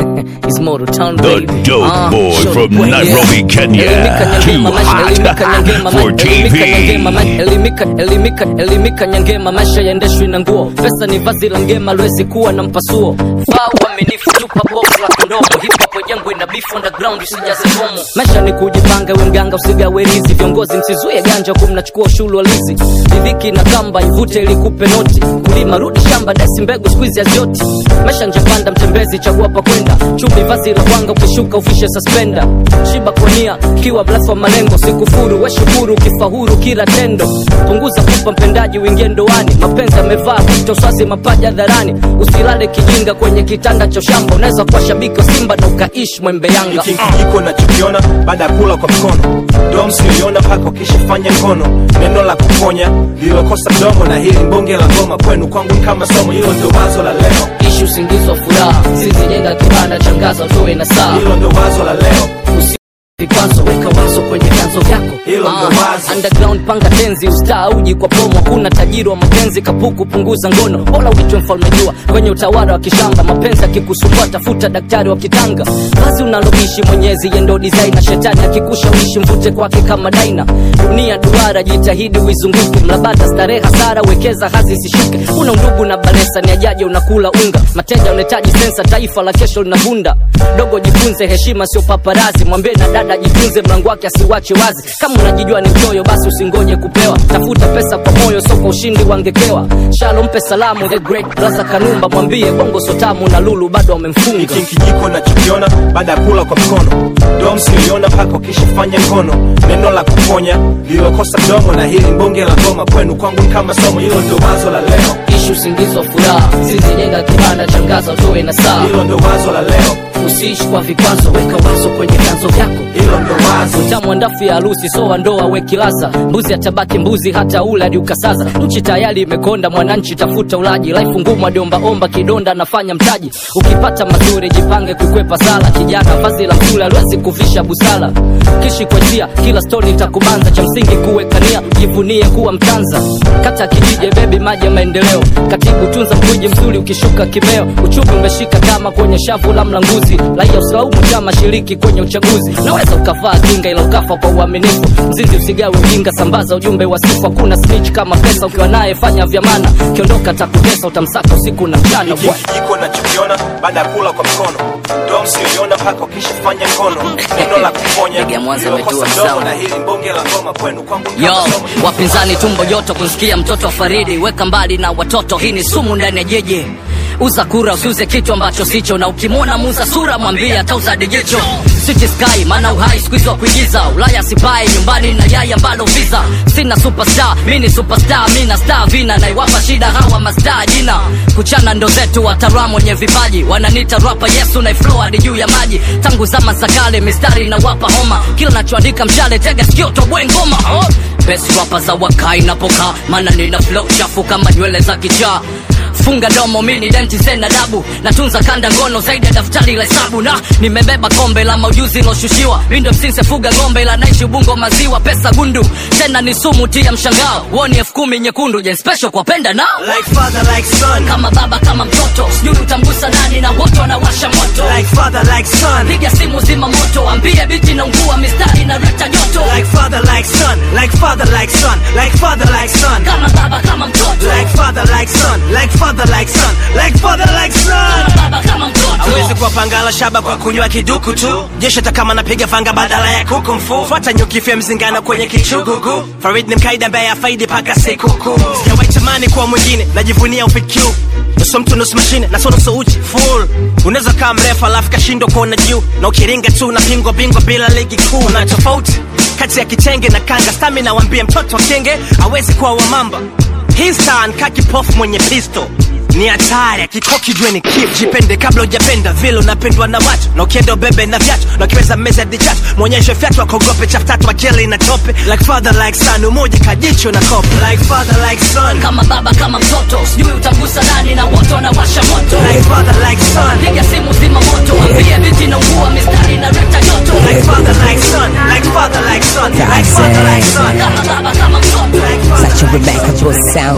is Moto Town The baby. dope Ah, boy show from the way, Nairobi, yeah. Kenya. Elimika nyangema Too maisha, hot elimika nyangema for maisha, elimika TV. nyangema maisha, elimika elimika elimika nyangema maisha yaendeshwi na nguo. Pesa ni vazi la ngema, lwezi kuwa na mpasuo. Faa uaminifu, tupa bovu la kondomo. Hip hop yangu ina beef underground, usijaze homo. Maisha ni kujipanga, we mganga usigawe rizi. Viongozi msizuie ganja, huku mnachukua ushuru halisi. Riziki na kamba ivute ili kupe noti. Kulima rudi shamba, dasi mbegu squeeze hazioti. Maisha njapanda, mtembezi chagua pa kwenda. Chumbi vazi la wanga, ukishuka ufishe suspenda. Shiba konia, kiwa blafu wa malengo. Sikufuru, we shukuru, ukifahuru kila tendo. Punguza kupa mpendaji, uingie ndoani. Mapenzi yamevaa kuto swazi mapaja dharani. Usilale kijinga kwenye kitanda cha shamba. Unaweza kuwa shabiki wa Simba na ukaishi mwembe Yanga. hiki kijiko nachokiona baada ya kula kwa mkono dom siliona mpaka ukishafanya ngono neno la kuponya lililokosa mdomo na hili mbonge la ngoma kwenu kwangu ni kama somo hilo ndo wazo la leo ishi usingizi wa furaha sisi jenga kibanda changaza utoe na saa hilo ndo wazo la leo Usi- vikwazo weka wazo kwenye vyanzo vyako Hilo ndo Ah, wazo. underground panga tenzi ustaa uji kwa promo hakuna tajiri wa mapenzi kapuku punguza ngono bora uitwe mfalme jua kwenye utawala wa kishamba mapenzi akikusumbua tafuta daktari wa kitanga kazi unaloishi mwenyezi yendo designer shetani akikushawishi mvute kwake kama daina dunia duara jitahidi uizunguke mlabata starehe hasara wekeza hazi isishuke una undugu na balesa ni ajaje unakula unga mateja unahitaji sensa taifa la kesho linavunda dogo jifunze heshima sio paparazi mwambie na dada jifunze mlango wake asiwache wazi kama unajijua ni mchoyo basi usingoje kupewa tafuta pesa kwa moyo sio kwa ushindi wangekewa shalo mpe salamu the great brother kanumba mwambie bongo sotamu na lulu bado wamemfunga hiki kijiko nachokiona baada ya kula kwa mkono dom siliona mpaka ukishafanya ngono neno la kuponya lililokosa mdomo na hili mbonge la ngoma kwenu kwangu ni kama somo hilo ndo wazo la leo ishi usingizi wa furaha sisi jenga kibanda changaza utoe na saa hilo ndo wazo la leo usiishi kwa vikwazo weka wazo kwenye vyanzo vyako hilo ndo wazo utamu ndafu ya harusi soa ndoa wekilaza mbuzi atabaki mbuzi hata ule hadi ukasaza nchi tayari imekonda mwananchi tafuta ulaji laifu ngumu adiombaomba kidonda anafanya mtaji ukipata mazuri jipange kukwepa sala kijana vazi la msule aliwezi kuvisha busala kishi kwa njia kila stori itakubanza cha msingi kuwekania jivunie kuwa mtanza kata kijije bebi maji ya maendeleo katibu tunza mkuji mzuri ukishuka kimeo uchumi umeshika kama kwenye shavu la mlanguzi raia usilaumu chama shiriki kwenye uchaguzi naweza ukavaa kinga ila ukafa kwa uaminifu mzinzi usigawe ujinga sambaza ujumbe wa sifu hakuna snitch kama pesa ukiwa naye fanya vyamana kiondoka takutesa utamsaka usiku na mchana hiki kijiko nachokiona baada ya kula kwa mkono dom siliona mpaka ukishafanya ngono neno la kuponya Ndege ya Mwanza lililokosa imetua mdomo sawa. na hili mbonge la ngoma kwenu kwangu ni yo kama somo wapinzani tumbo joto kunsikia mtoto wa faridi weka mbali na watoto hii ni sumu ndani ya jeje uza kura usiuze kitu ambacho sicho na ukimwona muza sura mwambie atauza dijicho City Sky maana uhai squeeze wa kuigiza Ulaya sipai nyumbani na yai ambalo visa sina superstar mi ni superstar mi na star vina naiwapa shida hawa mastaa jina kuchana ndo zetu wataram wenye vipaji wananita rapa yesu na flow hadi juu ya maji tangu zama za kale mistari na wapa homa kila nachoandika mshale tega sikio toboe ngoma oh. best rapper za wakai napokaa maana nina flow chafu kama nywele za kichaa funga domo mini denti sena dabu natunza kanda ngono zaidi ya daftari la hesabu na nimebeba kombe la maujuzi loshushiwa mindo msinse fuga ng'ombe la naishi ubungo maziwa pesa gundu tena ni sumu tia mshangao woni elfu kumi nyekundu jen special kwa penda nao like father like son kama baba kama mtoto sijui utamgusa nani na wote wanawasha moto like father like son piga simu zima moto ambie biti na ungua mistari na reta joto like father like son like father like son like father like son kama baba kama mtoto like father like son like father like son like father like son kama baba kama mtoto awezi kuwapangala shaba kwa kunywa kiduku tu jeshi hata kama napiga fanga badala ya kuku mfu fuata nyukifya mzingano kwenye kichugugu farid ni mkaida ambaye afaidi paka sikukuu sijawahi tamani kuwa mwingine najivunia ufikiu nusu mtu nusu mashine na so nusu uchi full unaweza kaa mrefu alafu kashindwa kuona juu na ukiringa tu unapingwa bingwa bila ligi kuu na tofauti kati ya kitenge na kanga stamina wambie mtoto wa kenge awezi kuwa wamamba hii star nkaa kipofu mwenye pisto ni hatari akikoki jue ni kif jipende kabla ujapenda vile unapendwa na watu na ukienda ubebe na vyatu na ukiweza meza dichatu mwonyeshe fyatu akogope chaftatu akeli na tope like father like son umoja kajicho na kope like father like son kama baba kama mtoto sijui utamgusa nani na wote wanawasha moto like father like son piga simu zima moto ambie biti na ungua mistari na reta joto like father like son like father like son like father like son kama baba kama mtoto Such a remarkable sound.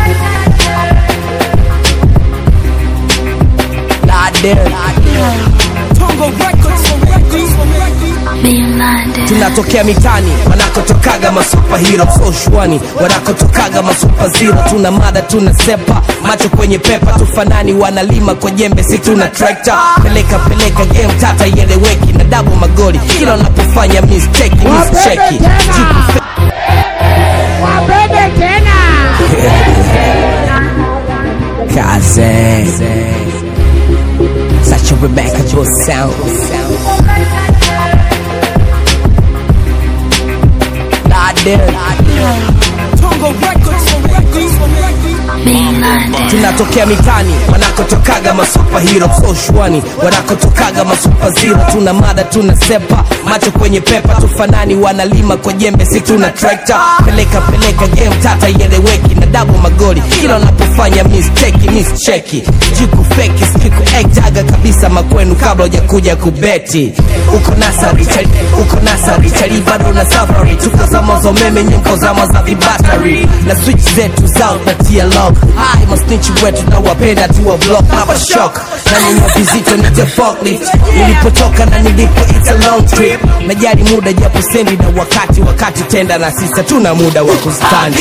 God damn. tunatokea mitani wanakotokaga masupahiro so shwani wanakotokaga masupaziro tuna mada tuna sepa macho kwenye pepa tufanani wanalima kwa jembe si tuna trekta peleka peleka game tata ieleweki na dabo magoli kila unapofanya mistake mischeki Jiku Wapende tena. Kaze. Such a Rebecca Joe sound. tunatokea mitani wanakotokaga masupahiro so shwani wanakotokaga masupaziro tuna mada tuna sepa macho kwenye pepa tufanani wanalima kwa jembe si tuna trekta peleka peleka game tata ieleweki na dabo magoli kila unapofanya mistake mischeki jiku feki siku ektaga kabisa makwenu kabla hujakuja kubeti uko nasari chali, uko nasari chali bado na safari tuko zama za umeme nyuko zama za vibatari na switch zetu zao na tia lock hai masnichi wetu na wapenda tuwa block na shock na nyanya vizito nite forklift nilipotoka na nilipo it's a long trip najali muda japo sendi na wakati wakati tenda na sisa tuna muda wa kustandi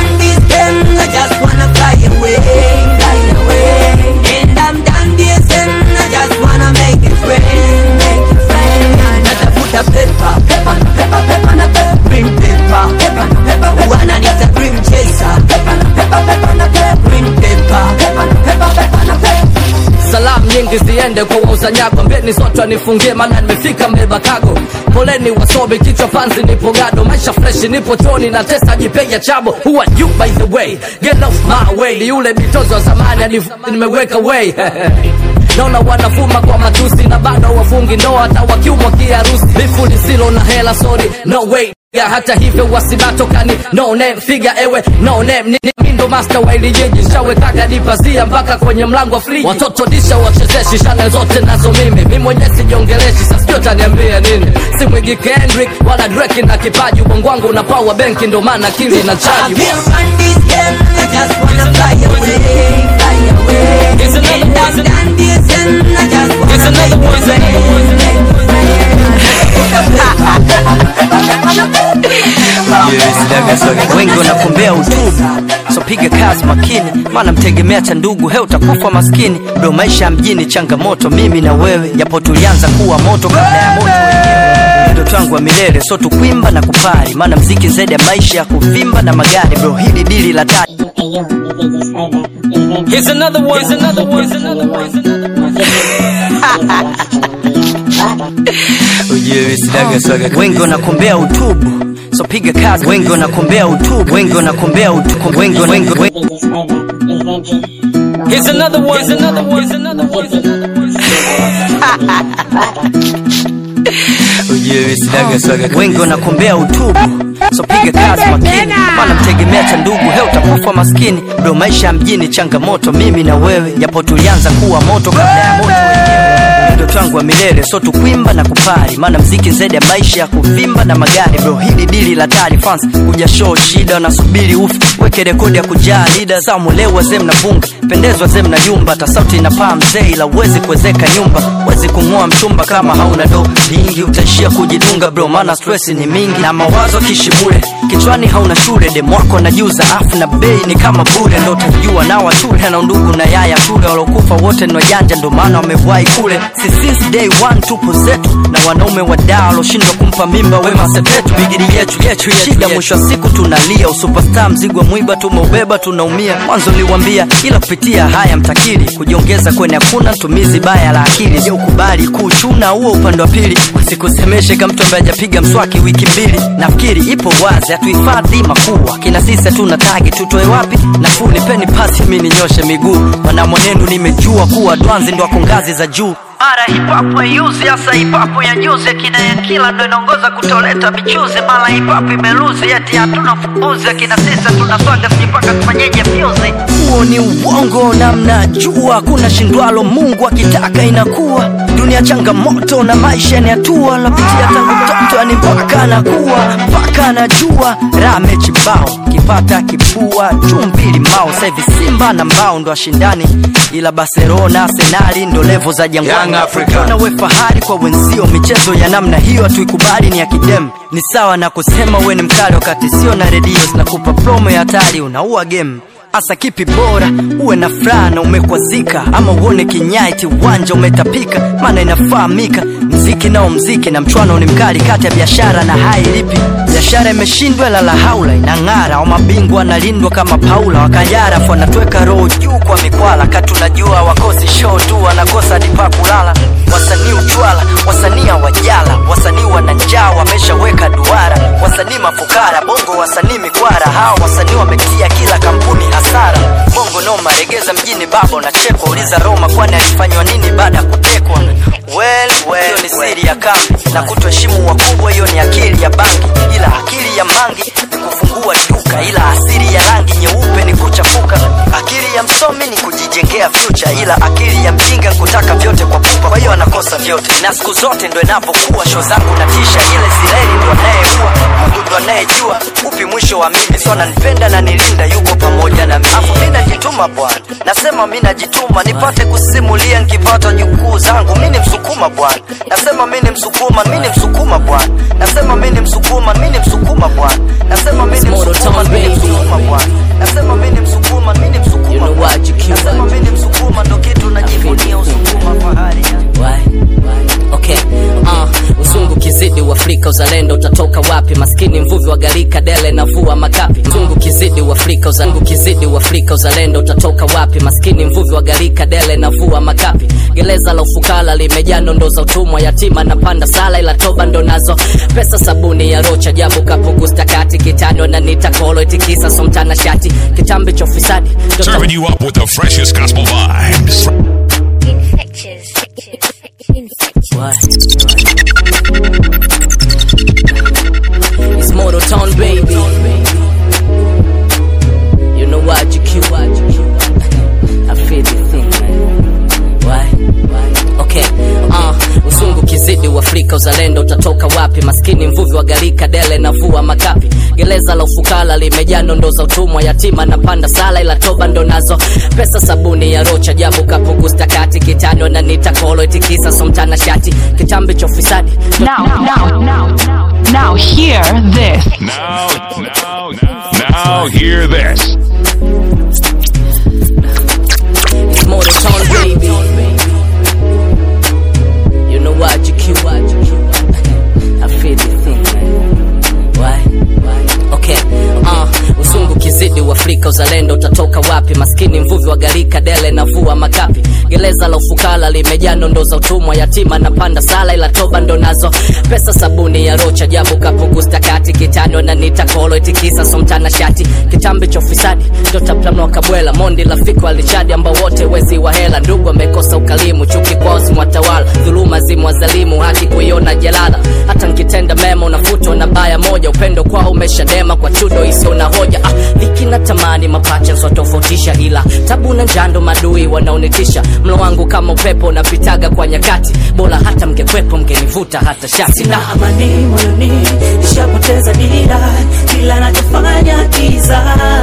I just wanna fly away, fly away. And I'm done this and I just wanna make it rain, make it rain. Natafuta pepa, pepa na pepa, pepa na pepa, bring pepa, pepa na pepa. Wananiita dream chaser, pepa na pepa, pepa na pepa, bring pepa, pepa na pepa, pepa na pepa. salamu nyingi ziende kwa wauzanyago mbeni sote anifungie maana nimefika mbeba kago poleni wasobi kichwa panzi nipo gado maisha freshi nipo choni na tesa jipeja chabo who are you by the way get off my way ni yule mitozo wa zamani hadi nimeweka way naona wanafuma kwa matusi na bado wafungi ndoa hata wakiumwa kiharusi bifu lisilo na hela sorry no way ya hata hivyo wasibatokani no name figa ewe no name ni, ni mindo master wa ili jiji shawekaga dipazia mpaka kwenye mlango wa friji watoto disha wachezeshi shane zote nazo mimi mi mwenyewe sijiongeleshi sasio taniambia nini si mwigi kendrick wala dreki na kipaji ubongo wangu una power benki ndo maana akili na chaji I can't run this game, I just wanna fly away, fly away. And I'm done this and I just wanna make it rain, make it wengi wanakombea utubu so piga kazi makini maana mtegemea cha ndugu he utakufa maskini ndo maisha ya mjini changamoto mimi na wewe japo tulianza kuwa moto kabla ya moto wenyewe ndoto yangu wa milele so tukwimba na kupari maana mziki zaidi ya maisha ya kuvimba na magari bro hili dili la tatu Here's another one, here's another one, here's another one. ujue sinaga swaga wengi wanakombea utubu so piga kazi wengi wanakombea utubu wengi wanakombea utubu wengi wengi wengi Here's another one, here's another one, here's another one, here's another one. ujue sinaga swaga wengi wanakombea utubu so piga kazi makini maana mtegemea cha ndugu he utakufa maskini ndo maisha ya mjini changamoto mimi na wewe japo tulianza kuwa moto kabla ya moto wenyewe ndoto yangu wa milele so tukwimba na kupari maana mziki zaidi ya maisha ya kuvimba na magari bro hili dili la tari fans kuja show shida wanasubiri ufi weke rekodi ya kujaa lida samule wazee mnavunga pendezwa zee mnayumba hata sauti inapaa mzee ila uwezi kuwezeka nyumba wezi kung'oa mchumba kama hauna do lingi utaishia kujidunga bro maana stress ni mingi na mawazo kishimule kichwani hauna shule demwako najuza afu na bei ni kama bure ndo utajua na watule na undugu na yaya tule walokufa wote ni wajanja ndo maana wamewahi kule si since day one tupo zetu na wanaume wadaa waloshindwa kumpa mimba wema sepetu bigiri yetu yetu shida mwisho wa siku tunalia usupastar mzigo wa mwiba tumeubeba tunaumia mwanzo liwambia ila kupitia haya mtakili kujiongeza kwenye hakuna tumizi baya la akili je ukubali kuchuna huo upande wa pili wasikusemeshe kama mtu ambaye hajapiga mswaki wiki mbili nafikiri ipo wazi hatuhifadhi makubwa kina sisi hatuna tagi tutoe wapi nafuu nipeni pasi mi ninyoshe miguu mana mwenendo nimejua kuwa dwanzi ndo ako ngazi za juu mara hipapu yuzi hasa hipapu ya juzi akina ya kila ndo inaongoza kutoleta michuzi mara hipapu imeluzi eti hatuna fumbuzi akina sisa tunaswaga sijipaka tufanyeje fyuzi huo ni uongo na mnajua kuna shindwalo mungu akitaka inakuwa dunia changamoto na maisha ni hatua napitia tangu mtoto ni mpaka anakuwa mpaka anajua rame chibao kipata kipua chumbili mao sahivi simba na mbao ndo ashindani ila barcelona arsenali ndo levo za jangwani young africa ukiona we fahari kwa wenzio michezo ya namna hiyo hatuikubali ni ya kidem ni sawa na kusema we ni mkali wakati sio na redio zinakupa promo ya hatari unaua game hasa kipi bora uwe na furaha na umekwazika ama uone kinyaiti uwanja umetapika maana inafahamika mziki nao mziki na mchwano ni mkali kati ya biashara na hai lipi biashara imeshindwa lala haula inang'ara au mabingwa analindwa kama paula wakajara afu anatweka roho juu kwa mikwala kati unajua wakosi show tu wanakosa dipa kulala wasanii uchwala wasanii wajala wasanii wana njaa wameshaweka duara wasanii mafukara bongo wasanii mikwara hawa wasanii wametia kila kampuni hasara bongo noma regeza mjini baba unachekwa uliza roma kwani alifanywa nini baada ya kutekwa well, well, hiyo ni siri ya kambi na kutoheshimu wakubwa hiyo ni akili ya bangi ila akili ya mangi ni kufungua duka ila asili ya rangi nyeupe ni kuchafuka akili ya msomi ni kujijengea future ila akili ya mjinga kutaka vyote kwa pupa kwa hiyo anakosa vyote na siku zote ndo inapokuwa show zangu natisha ile sireli ndo anayeua mungu ndo anayejua upi mwisho wa mimi so ananipenda na nilinda yuko pamoja na mimi afu mi najituma bwana nasema mi najituma nipate kusimulia nkipata jukuu zangu mi ni msukuma bwana nasema mi ni msukuma mi ni msukuma bwana nasema mi ni msukuma mi ni msukuma bwana nasema mi ni msukuma mi ni msukuma bwana nasema mi ni msukuma mi ni msukuma bwana nasema mi ni msukuma ndo kitu najivunia usukuma fahari okay uh, uzungu kizidi uafrika uzalendo utatoka wapi maskini mvuvi wa galika dele na vua makapi zungu kizidi uafrika uzangu kizidi uafrika uzalendo utatoka wapi maskini mvuvi wa galika dele na vua makapi gereza la ufukara limejaa nondo za utumwa yatima na panda sala ila toba ndo nazo pesa sabuni ya rocha jabu kapukustakati kitano na nitakolo itikisa somtana shati kitambi cha ufisadi ndo Serving you up with the freshest gospel vibes. It's Moto Town, baby. You know what, GQ? I feel the thing, man. Why? Okay, uh, usungu kizidi uafrika uzalendo utatoka wapi maskini mvuvi wa galika dele na vua makapi gereza la ufukara limejaa nondo za utumwa yatima na panda sala ila toba ndo nazo pesa sabuni ya rocha jabu kapukustakati kitano na nitakolo itikisa somtana shati kitambi cha ufisadi Now, now, now, now, hear this. Now, now, now, hear this. It's Moto Town, baby. You know what, GQ? I feel the thing, man. Why? Okay, uh, uzungu kizidi uafrika uzalendo utatoka wapi maskini mvuvi wa galika dele na vua makapi gereza la ufukara limejaa nondo za utumwa yatima na panda sala ila toba ndo nazo pesa sabuni ya rocha jabu kapukustakati kitano na nitakolo itikisa somtana shati kitambi cha ufisadi ndo taplanwa kabwela mondi lafiko alichadi ambao wote wezi wa hela ndugu amekosa ukalimu chuki kwao zimwatawala dhuluma zimwazalimu haki kuiona jalala hata nkitenda mema unafutwa na baya moja upendo kwao umeshadema kwa chudo isiyo na hoja ah, dhiki na tamani mapacha nswatofautisha ila tabu na njando madui wanaonitisha mlo wangu kama upepo unapitaga kwa nyakati bora hata mngekwepo mngenivuta hata shati sina amani moyoni nishapoteza dira kila nachofanya kiza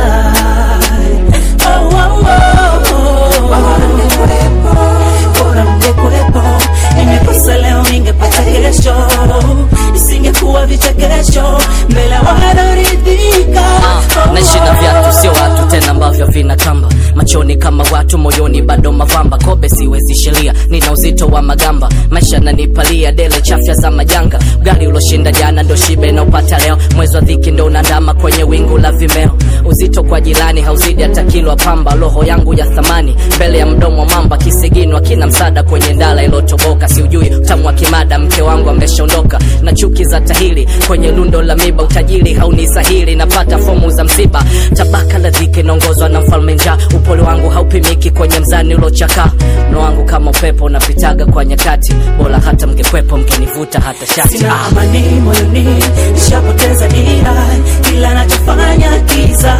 oh, oh, oh, oh. Bora mngekuwepo, bora mngekuwepo nimekosa leo ningepata kesho isingekuwa vichekesho mbele wanaridhika naishi na viatu sio watu tena ambavyo vina kamba machoni kama watu moyoni bado mavamba kobe siwezi sheria nina uzito wa magamba maisha nanipalia dele chafya za majanga gari uloshinda jana ndo shibe naupata leo mwezi wa dhiki ndo unandama kwenye wingu la vimeo uzito kwa jirani hauzidi hata kilo pamba roho yangu ya thamani mbele ya mdomo wa mamba kisiginwa kina msada kwenye ndala ilotoboka siujui utamu wa kimada mke wangu ameshaondoka na chuki za tahili kwenye lundo la miba utajiri haunisahili napata fomu za msiba tabaka la dhiki naongozwa na mfalme njaa upole wangu haupimiki kwenye mzani ulochakaa mno wangu kama upepo unapitaga kwa nyakati bora hata mngekwepo mngenivuta hata shati sina amani moyoni nishapoteza dira kila nachofanya kiza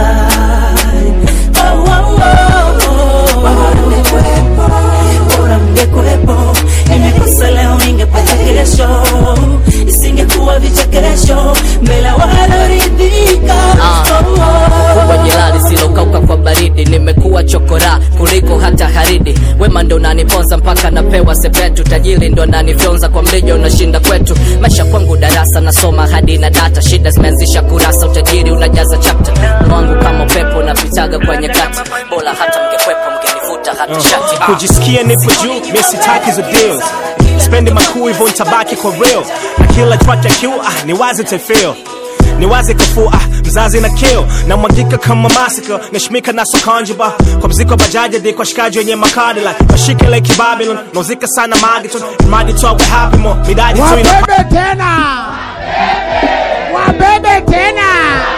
oh, oh, oh, oh. Bora mngekuwepo, bora mngekuwepo nimekosa leo ningepata kesho isingekuwa vichekesho mbele wanaridhika oh, oh, kubwa jela lisilokauka kwa baridi nimekuwa chokora kuliko hata haridi wema ndo naniponza mpaka napewa sepetu tajiri ndo nanifyonza kwa mlija unashinda kwetu maisha kwangu darasa nasoma hadi na data shida zimeanzisha kurasa utajiri unajaza chapta wangu kama upepo napitaga kwenye kati bora hata mngekwepo mngenivuta hata shati ah. kujisikia nipo juu mi sitaki hizo deals spendi makuu hivyo nitabaki kwa real na kila track ya Q ah, ni wazi tefeel ni wazi kafua ah, mzazi na keo na mwagika kama masika nashimika na sokanjiba kwa mziko bajaji di kwa shikaji wenye makadi like mashike like Babylon nauzika sana magiton mradi tu awe happy mo midadi tu ina Wabebe tena, wabebe tena.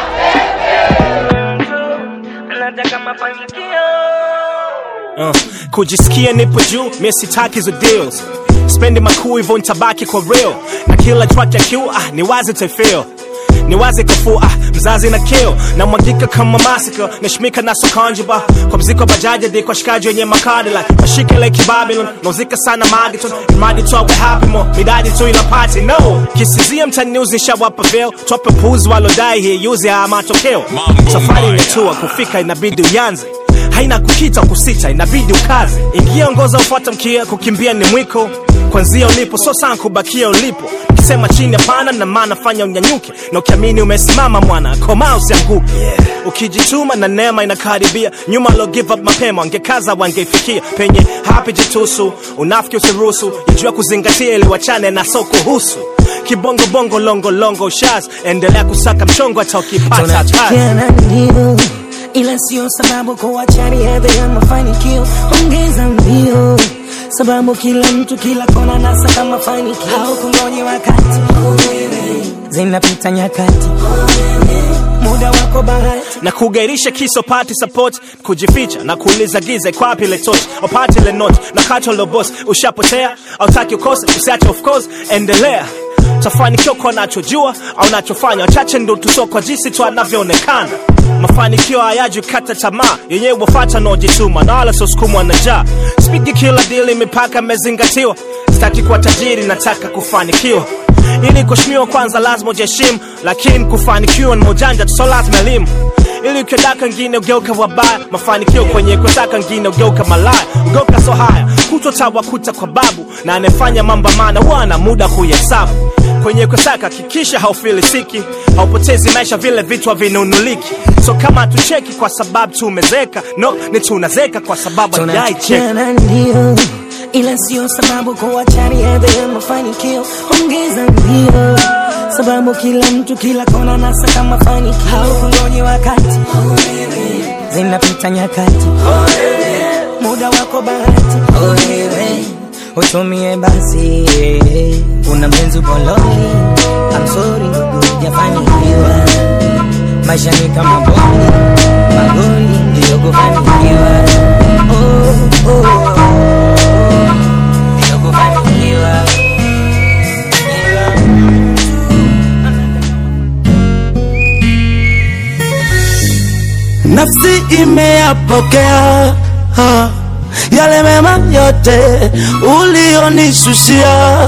uh, kujisikia nipo juu mi sitaki hizo deals spendi makuu hivyo nitabaki kwa real na kila track ya Q ah, ni wazi tefeel ni wazi kafua ah, mzazi na keo na mwagika kama masika nashimika na sokanjiba kwa mziko bajaji di kwa shikaji wenye makadi like mashike like Babylon nauzika sana magiton mradi tu awe happy mo midadi tu ina party no kisizia mtani news nishawapa veil tope puzi walodai hii yuzi haya matokeo safari imetua kufika inabidi uyanze haina kukita kusita inabidi ukaze ingia ongoza ufuata mkia kukimbia ni mwiko kwanzia ulipo so sana kubakia ulipo ukisema chini hapana na maana fanya unyanyuke na ukiamini umesimama mwana koma usianguke yeah. ukijituma na neema inakaribia nyuma lo give up mapema wangekaza wangeifikia penye hapi jitusu unafiki usiruhusu ijua kuzingatia ili wachane na soko husu kibongo bongo longo longo shaz endelea kusaka mchongo hata ukipata hatari tunachukiana ndio ila sio sababu kuachani hedhi ya mafanikio ongeza mbio sababu kila mtu kila kona nasaka mafanikio au kungoje wakati zinapita nyakati muda wako bahati na kugairisha kiso pati support kujificha na kuuliza giza iko wapi ile torch upate ile note na kato lo boss ushapotea autaki ukose usiache of course endelea tafanikiwa kwa nachojua au nachofanya wachache ndo tuso kwa jinsi tu anavyoonekana mafanikio hayaji kata tamaa yenyewe wafata naojituma na wala sosukumwa na njaa spigi kila dili mipaka imezingatiwa sitaki kuwa tajiri nataka kufanikiwa ili kuheshimiwa kwanza lazima ujiheshimu lakini kufanikiwa ni mojanja tu so lazima elimu ili ukiodaka ngine ugeuka wabaya mafanikio kwenye kutaka ngine ugeuka malaya ugeuka so haya kutotawakuta kwa babu na anayefanya mambo maana huwa ana muda kuhesabu kwenye kusaka hakikisha haufilisiki haupotezi maisha vile vitu havinunuliki so kama tucheki kwa sababu tumezeka no ni tunazeka kwa sababu hatujai cheka tunachukiana ndio ila sio sababu kuachani hedhi ya mafanikio ongeza mbio sababu kila mtu kila kona nasaka mafanikio au kungoje wakati zinapita nyakati muda wako bahati Wewe, utumie basi una mpenzi boloni amsori ndugu jafanikiwa maisha ni kama boli magoli ndiyo kufanikiwa oh, oh, oh. Ndiyo kufanikiwa nafsi imeyapokea ha, yale mema yote ulionishushia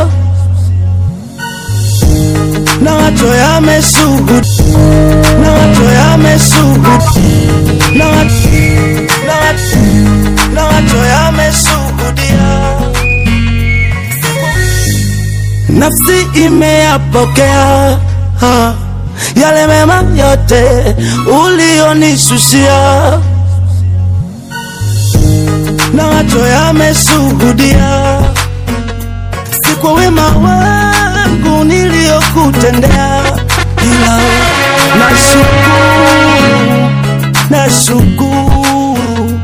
na wacho yameshuhud na wacho yameshuhud na wacho na wacho na wacho yameshuhudia nafsi imeyapokea ha, yale mema yote ulionishushia na wacho yameshuhudia si kwa wema wangu niliyokutendea ila nashukuru nashukuru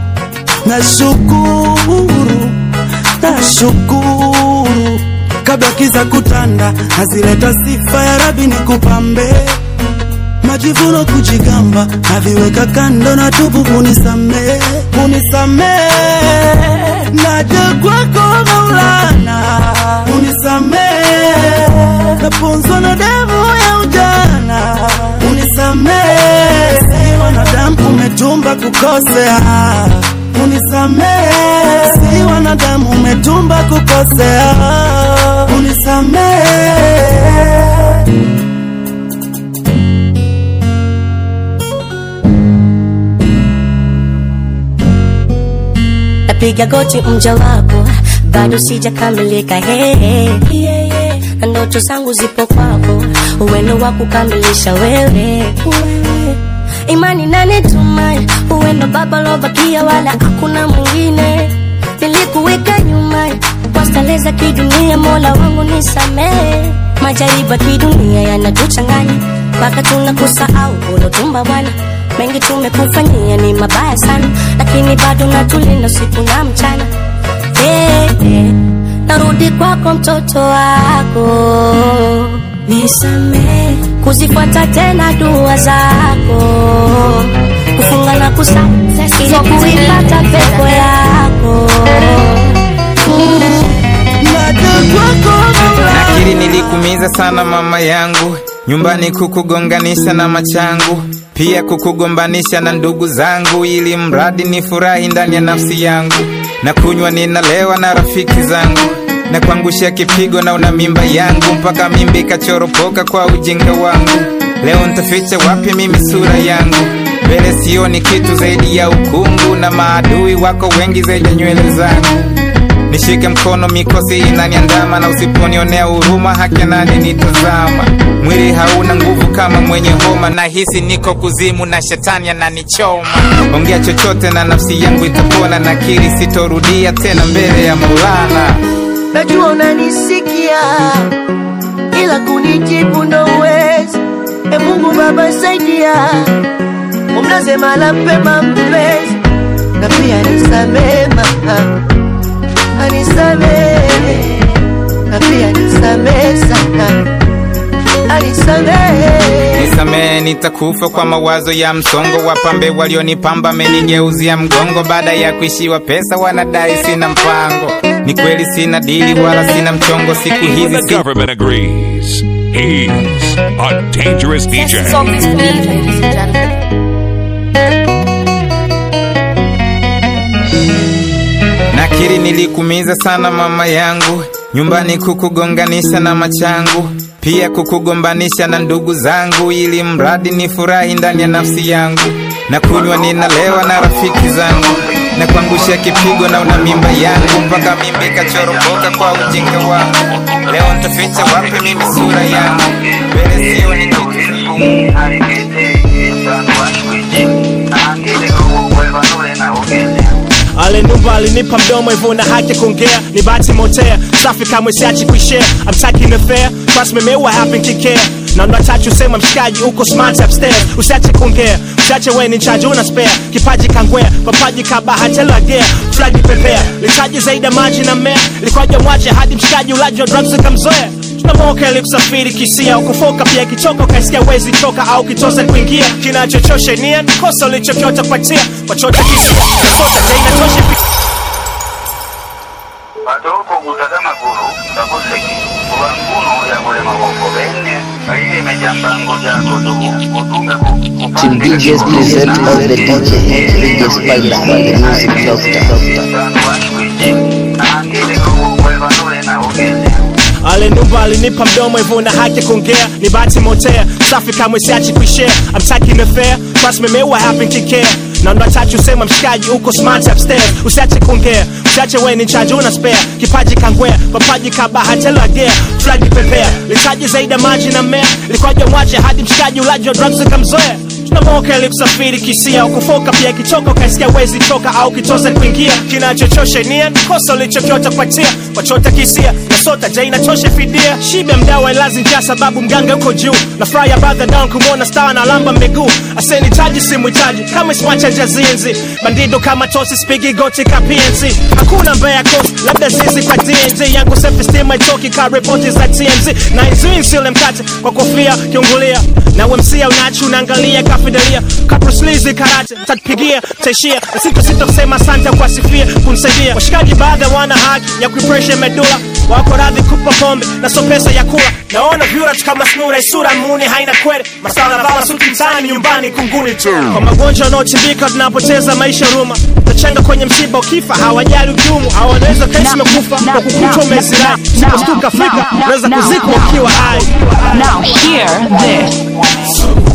nashukuru nashukuru kabla kiza kutanda hazileta sifa ya rabi ni kupambe majivuno kujigamba naviweka kando na tubu unisamee unisamee naja kwako maulana unisamee naponzwa na damu ya ujana unisamee si wanadamu umetumba kukosea unisamee si wanadamu umetumba kukosea unisamee napiga napiga goti mja wako bado sijakamilika hey, na ndoto zangu zipo kwako uwendo wa kukamilisha wewe imani nanitumai uwendo baba lobakia wala hakuna mwingine nilikuweka nyuma kwa starehe za kidunia mola wangu nisamehe majaribu ya kidunia yanatuchanganya mpaka tunakusahau ulotumba bwana mengi tumekufanyia ni mabaya sana lakini bado natulinda usiku na mchana hey, hey. narudi kwako mtoto wako nisamehe kuzifuata tena dua zako kufunga na kusali ili kuipata pepo yako nakiri nilikumiza sana mama yangu nyumbani kukugonganisha na machangu pia kukugombanisha na ndugu zangu ili mradi ni furahi ndani ya nafsi yangu na kunywa ninalewa na rafiki zangu na kuangushia kipigo na una mimba yangu mpaka mimba ikachoropoka kwa ujinga wangu leo ntaficha wapi mimi sura yangu mbele sioni kitu zaidi ya ukungu na maadui wako wengi zaidi ya nywele zangu nishike mkono mikosi inaniandama na usiponionea huruma haki nani nitazama mwili hauna nguvu kama mwenye homa na hisi niko kuzimu na shetani ananichoma ongea chochote na nafsi yangu itapona nakiri sitorudia tena mbele ya maulana najua unanisikia ila kunijibu ndo uwezi e mungu baba saidia umlaze mala pema mpenzi na pia nisamee mama anisamee na pia nisamee sana anisamee nisamee nitakufa kwa mawazo ya msongo wapambe walionipamba amenigeuzia mgongo baada ya kuishiwa pesa wanadai sina mpango ni kweli sina dili wala sina mchongo siku hizi The si government agrees. He's a dangerous DJ. nakiri nilikumiza sana mama yangu nyumbani kukugonganisha na machangu pia kukugombanisha na ndugu zangu ili mradi ni furahi ndani ya nafsi yangu na kunywa ninalewa na rafiki zangu na kuangusha kipigo na una mimba yangu mpaka mimba ikachoropoka kwa ujinga wangu leo ntaficha wapi mimi sura yangu mbele sioni kitu alenumba alinipa mdomo hivyo na haki ya kuongea ni bahati motea safi kamwe siachi kuishare I'm taking the fair trust me mewa happen kikea na ndo achache usema mshikaji uko smart upstairs usiache kuongea usiache we ni chaji una spare kipaji kangwea papaji kabahatelagia flagi pepea litaji zaidi ya maji na mmea likwaja mwache hadi mshikaji ulaji wa drugs ukamzoea tunamoka ili kusafiri kisia ukufoka pia kichoka ukaisikia wezi choka au kitose kuingia kinachochosha nia ni kosa ulichokiota kupatia wachote kisia nasota jaina toshe batoko kutazama gulu takoseki kuba nkunu yakole maboko bene aile mejambango jako tuku kutunga Team DJs present all the DJ, DJ Spider, the music doctor. alenumba alinipa mdomo hivyo na haki ya kuongea ni bahati motea safi kamwe siachi kuishare I'm taking the fair trust me mewa happen kikea na ndo achache usema mshikaji uko smart upstairs usiache kuongea usiache we ni chaji una spare kipaji kangwea papaji kabahatelagia flagi pepea litaji zaidi ya maji na mmea likwaja mwache hadi mshikaji ulaji wa drugs ukamzoea tunamoka ili kusafiri kisia ukufoka pia kichoka ukaisikia wezi choka au kitose kuingia kinachochosha nia ni kosa ulichokiota kupatia wachota kisia nasota ja inachosha fidia shibe mdawa ilazi njaa sababu mganga uko juu na fry abadha down kumwona star na lamba miguu asenitaji simwitaji kama iswacha jazinzi bandido kama tosi spigi goti ka PNC hakuna mbaya kosi labda zizi kwa DNZ yangu self esteem haitoki ka ripoti za TMZ na izui nsile mkate kwa kofia kiungulia na wemsia unachi unaangalia kafidelia kapruslizi karate tatupigia taishia na sito sito kusema asante kwa sifia kunisaidia washikaji baadhi wana haki ya kuipresha medula wako radhi kupa pombe na so pesa ya kula naona vyurat kama snura isura muni haina kwere masala vaa suti mtaani nyumbani kunguni tu kwa magonjwa yanaochimbika tunapoteza maisha ruma tachenga kwenye msiba ukifa hawajali ujumu hawanaweza kesi mekufa kwa kukutwa umezirai sipostuka afrika unaweza kuzikwa ukiwa hai Now hear this.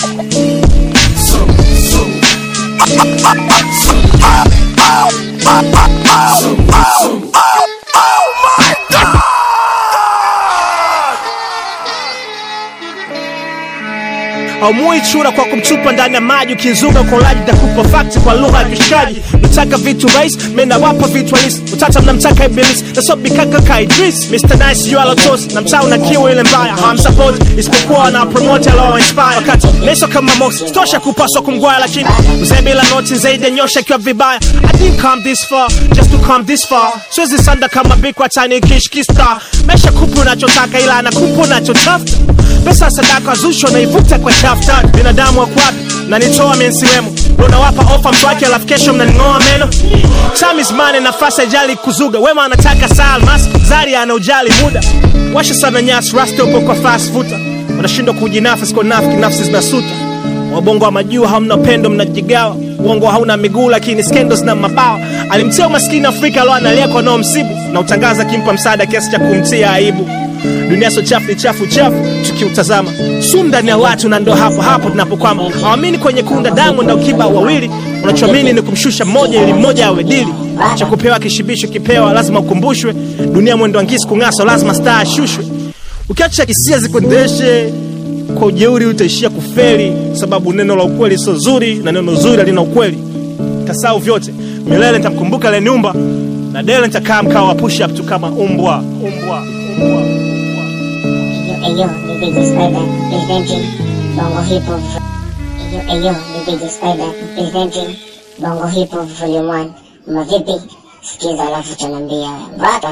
Bye. haumui chura kwa kumtupa ndani ya maji ukizunga ukolaji takupa fakti kwa lugha ya vishaji nataka vitu rais menawapa vitu halisi utata mnamtaka ibilisi nasobikaka ka idris mr nice yu alotos na mtaa una kiwa ile mbaya hawamsapoti isipokuwa wanapromote alao inspire wakati meso kama mos stosha kupaswa kumgwaya lakini mzee bila noti zaidi ya nyosha ikiwa vibaya i didn't come this far just to come this far siwezi sanda kama bikwa tani kishkista mesha kupu unachotaka ila anakupa unachotafuta pesa sadaka zusho naivuta kwa shaftani binadamu wakwapi nanitoa mensiwemo unawapa ofa mtu wake alafu kesho mnaning'oa meno time is money nafasi ajali kuzuga wema anataka saa almas zari ana ujali muda washa sana nyasi rasta upo kwa fast futa wanashindwa kujinafsi kwa nafiki nafsi zinasuta wabongo wa majuu hamna pendo mnajigawa uongo hauna miguu lakini skendo zina mabawa alimtia umaskini afrika alo analia kwa nao msibu na utangaza akimpa msaada kiasi cha kumtia aibu dunia so chafu ni chafu chafu tukiutazama sumu ndani ya watu na ndo hapo hapo tunapokwama hawamini kwenye kunda damu na ukiba wawili unachoamini ni kumshusha mmoja ili mmoja awe dili cha kupewa kishibisho kipewa lazima ukumbushwe dunia mwendo angisi kung'aswa lazima staa ashushwe ukiacha hisia zikuendeshe kwa ujeuri utaishia kufeli sababu neno la ukweli sio zuri na neno zuri halina ukweli kasau vyote milele nitamkumbuka leniumba na dele nitakaa mkao wa push up tu kama umbwa umbwa umbwa Eyo, ni DJ Spider, presenting Bongo Hip Hop. Eyo, eyo, ni DJ Spider, presenting Bongo Hip Hop Volume 1. Mavipi? Sikiza alafu tunaambia. Bata.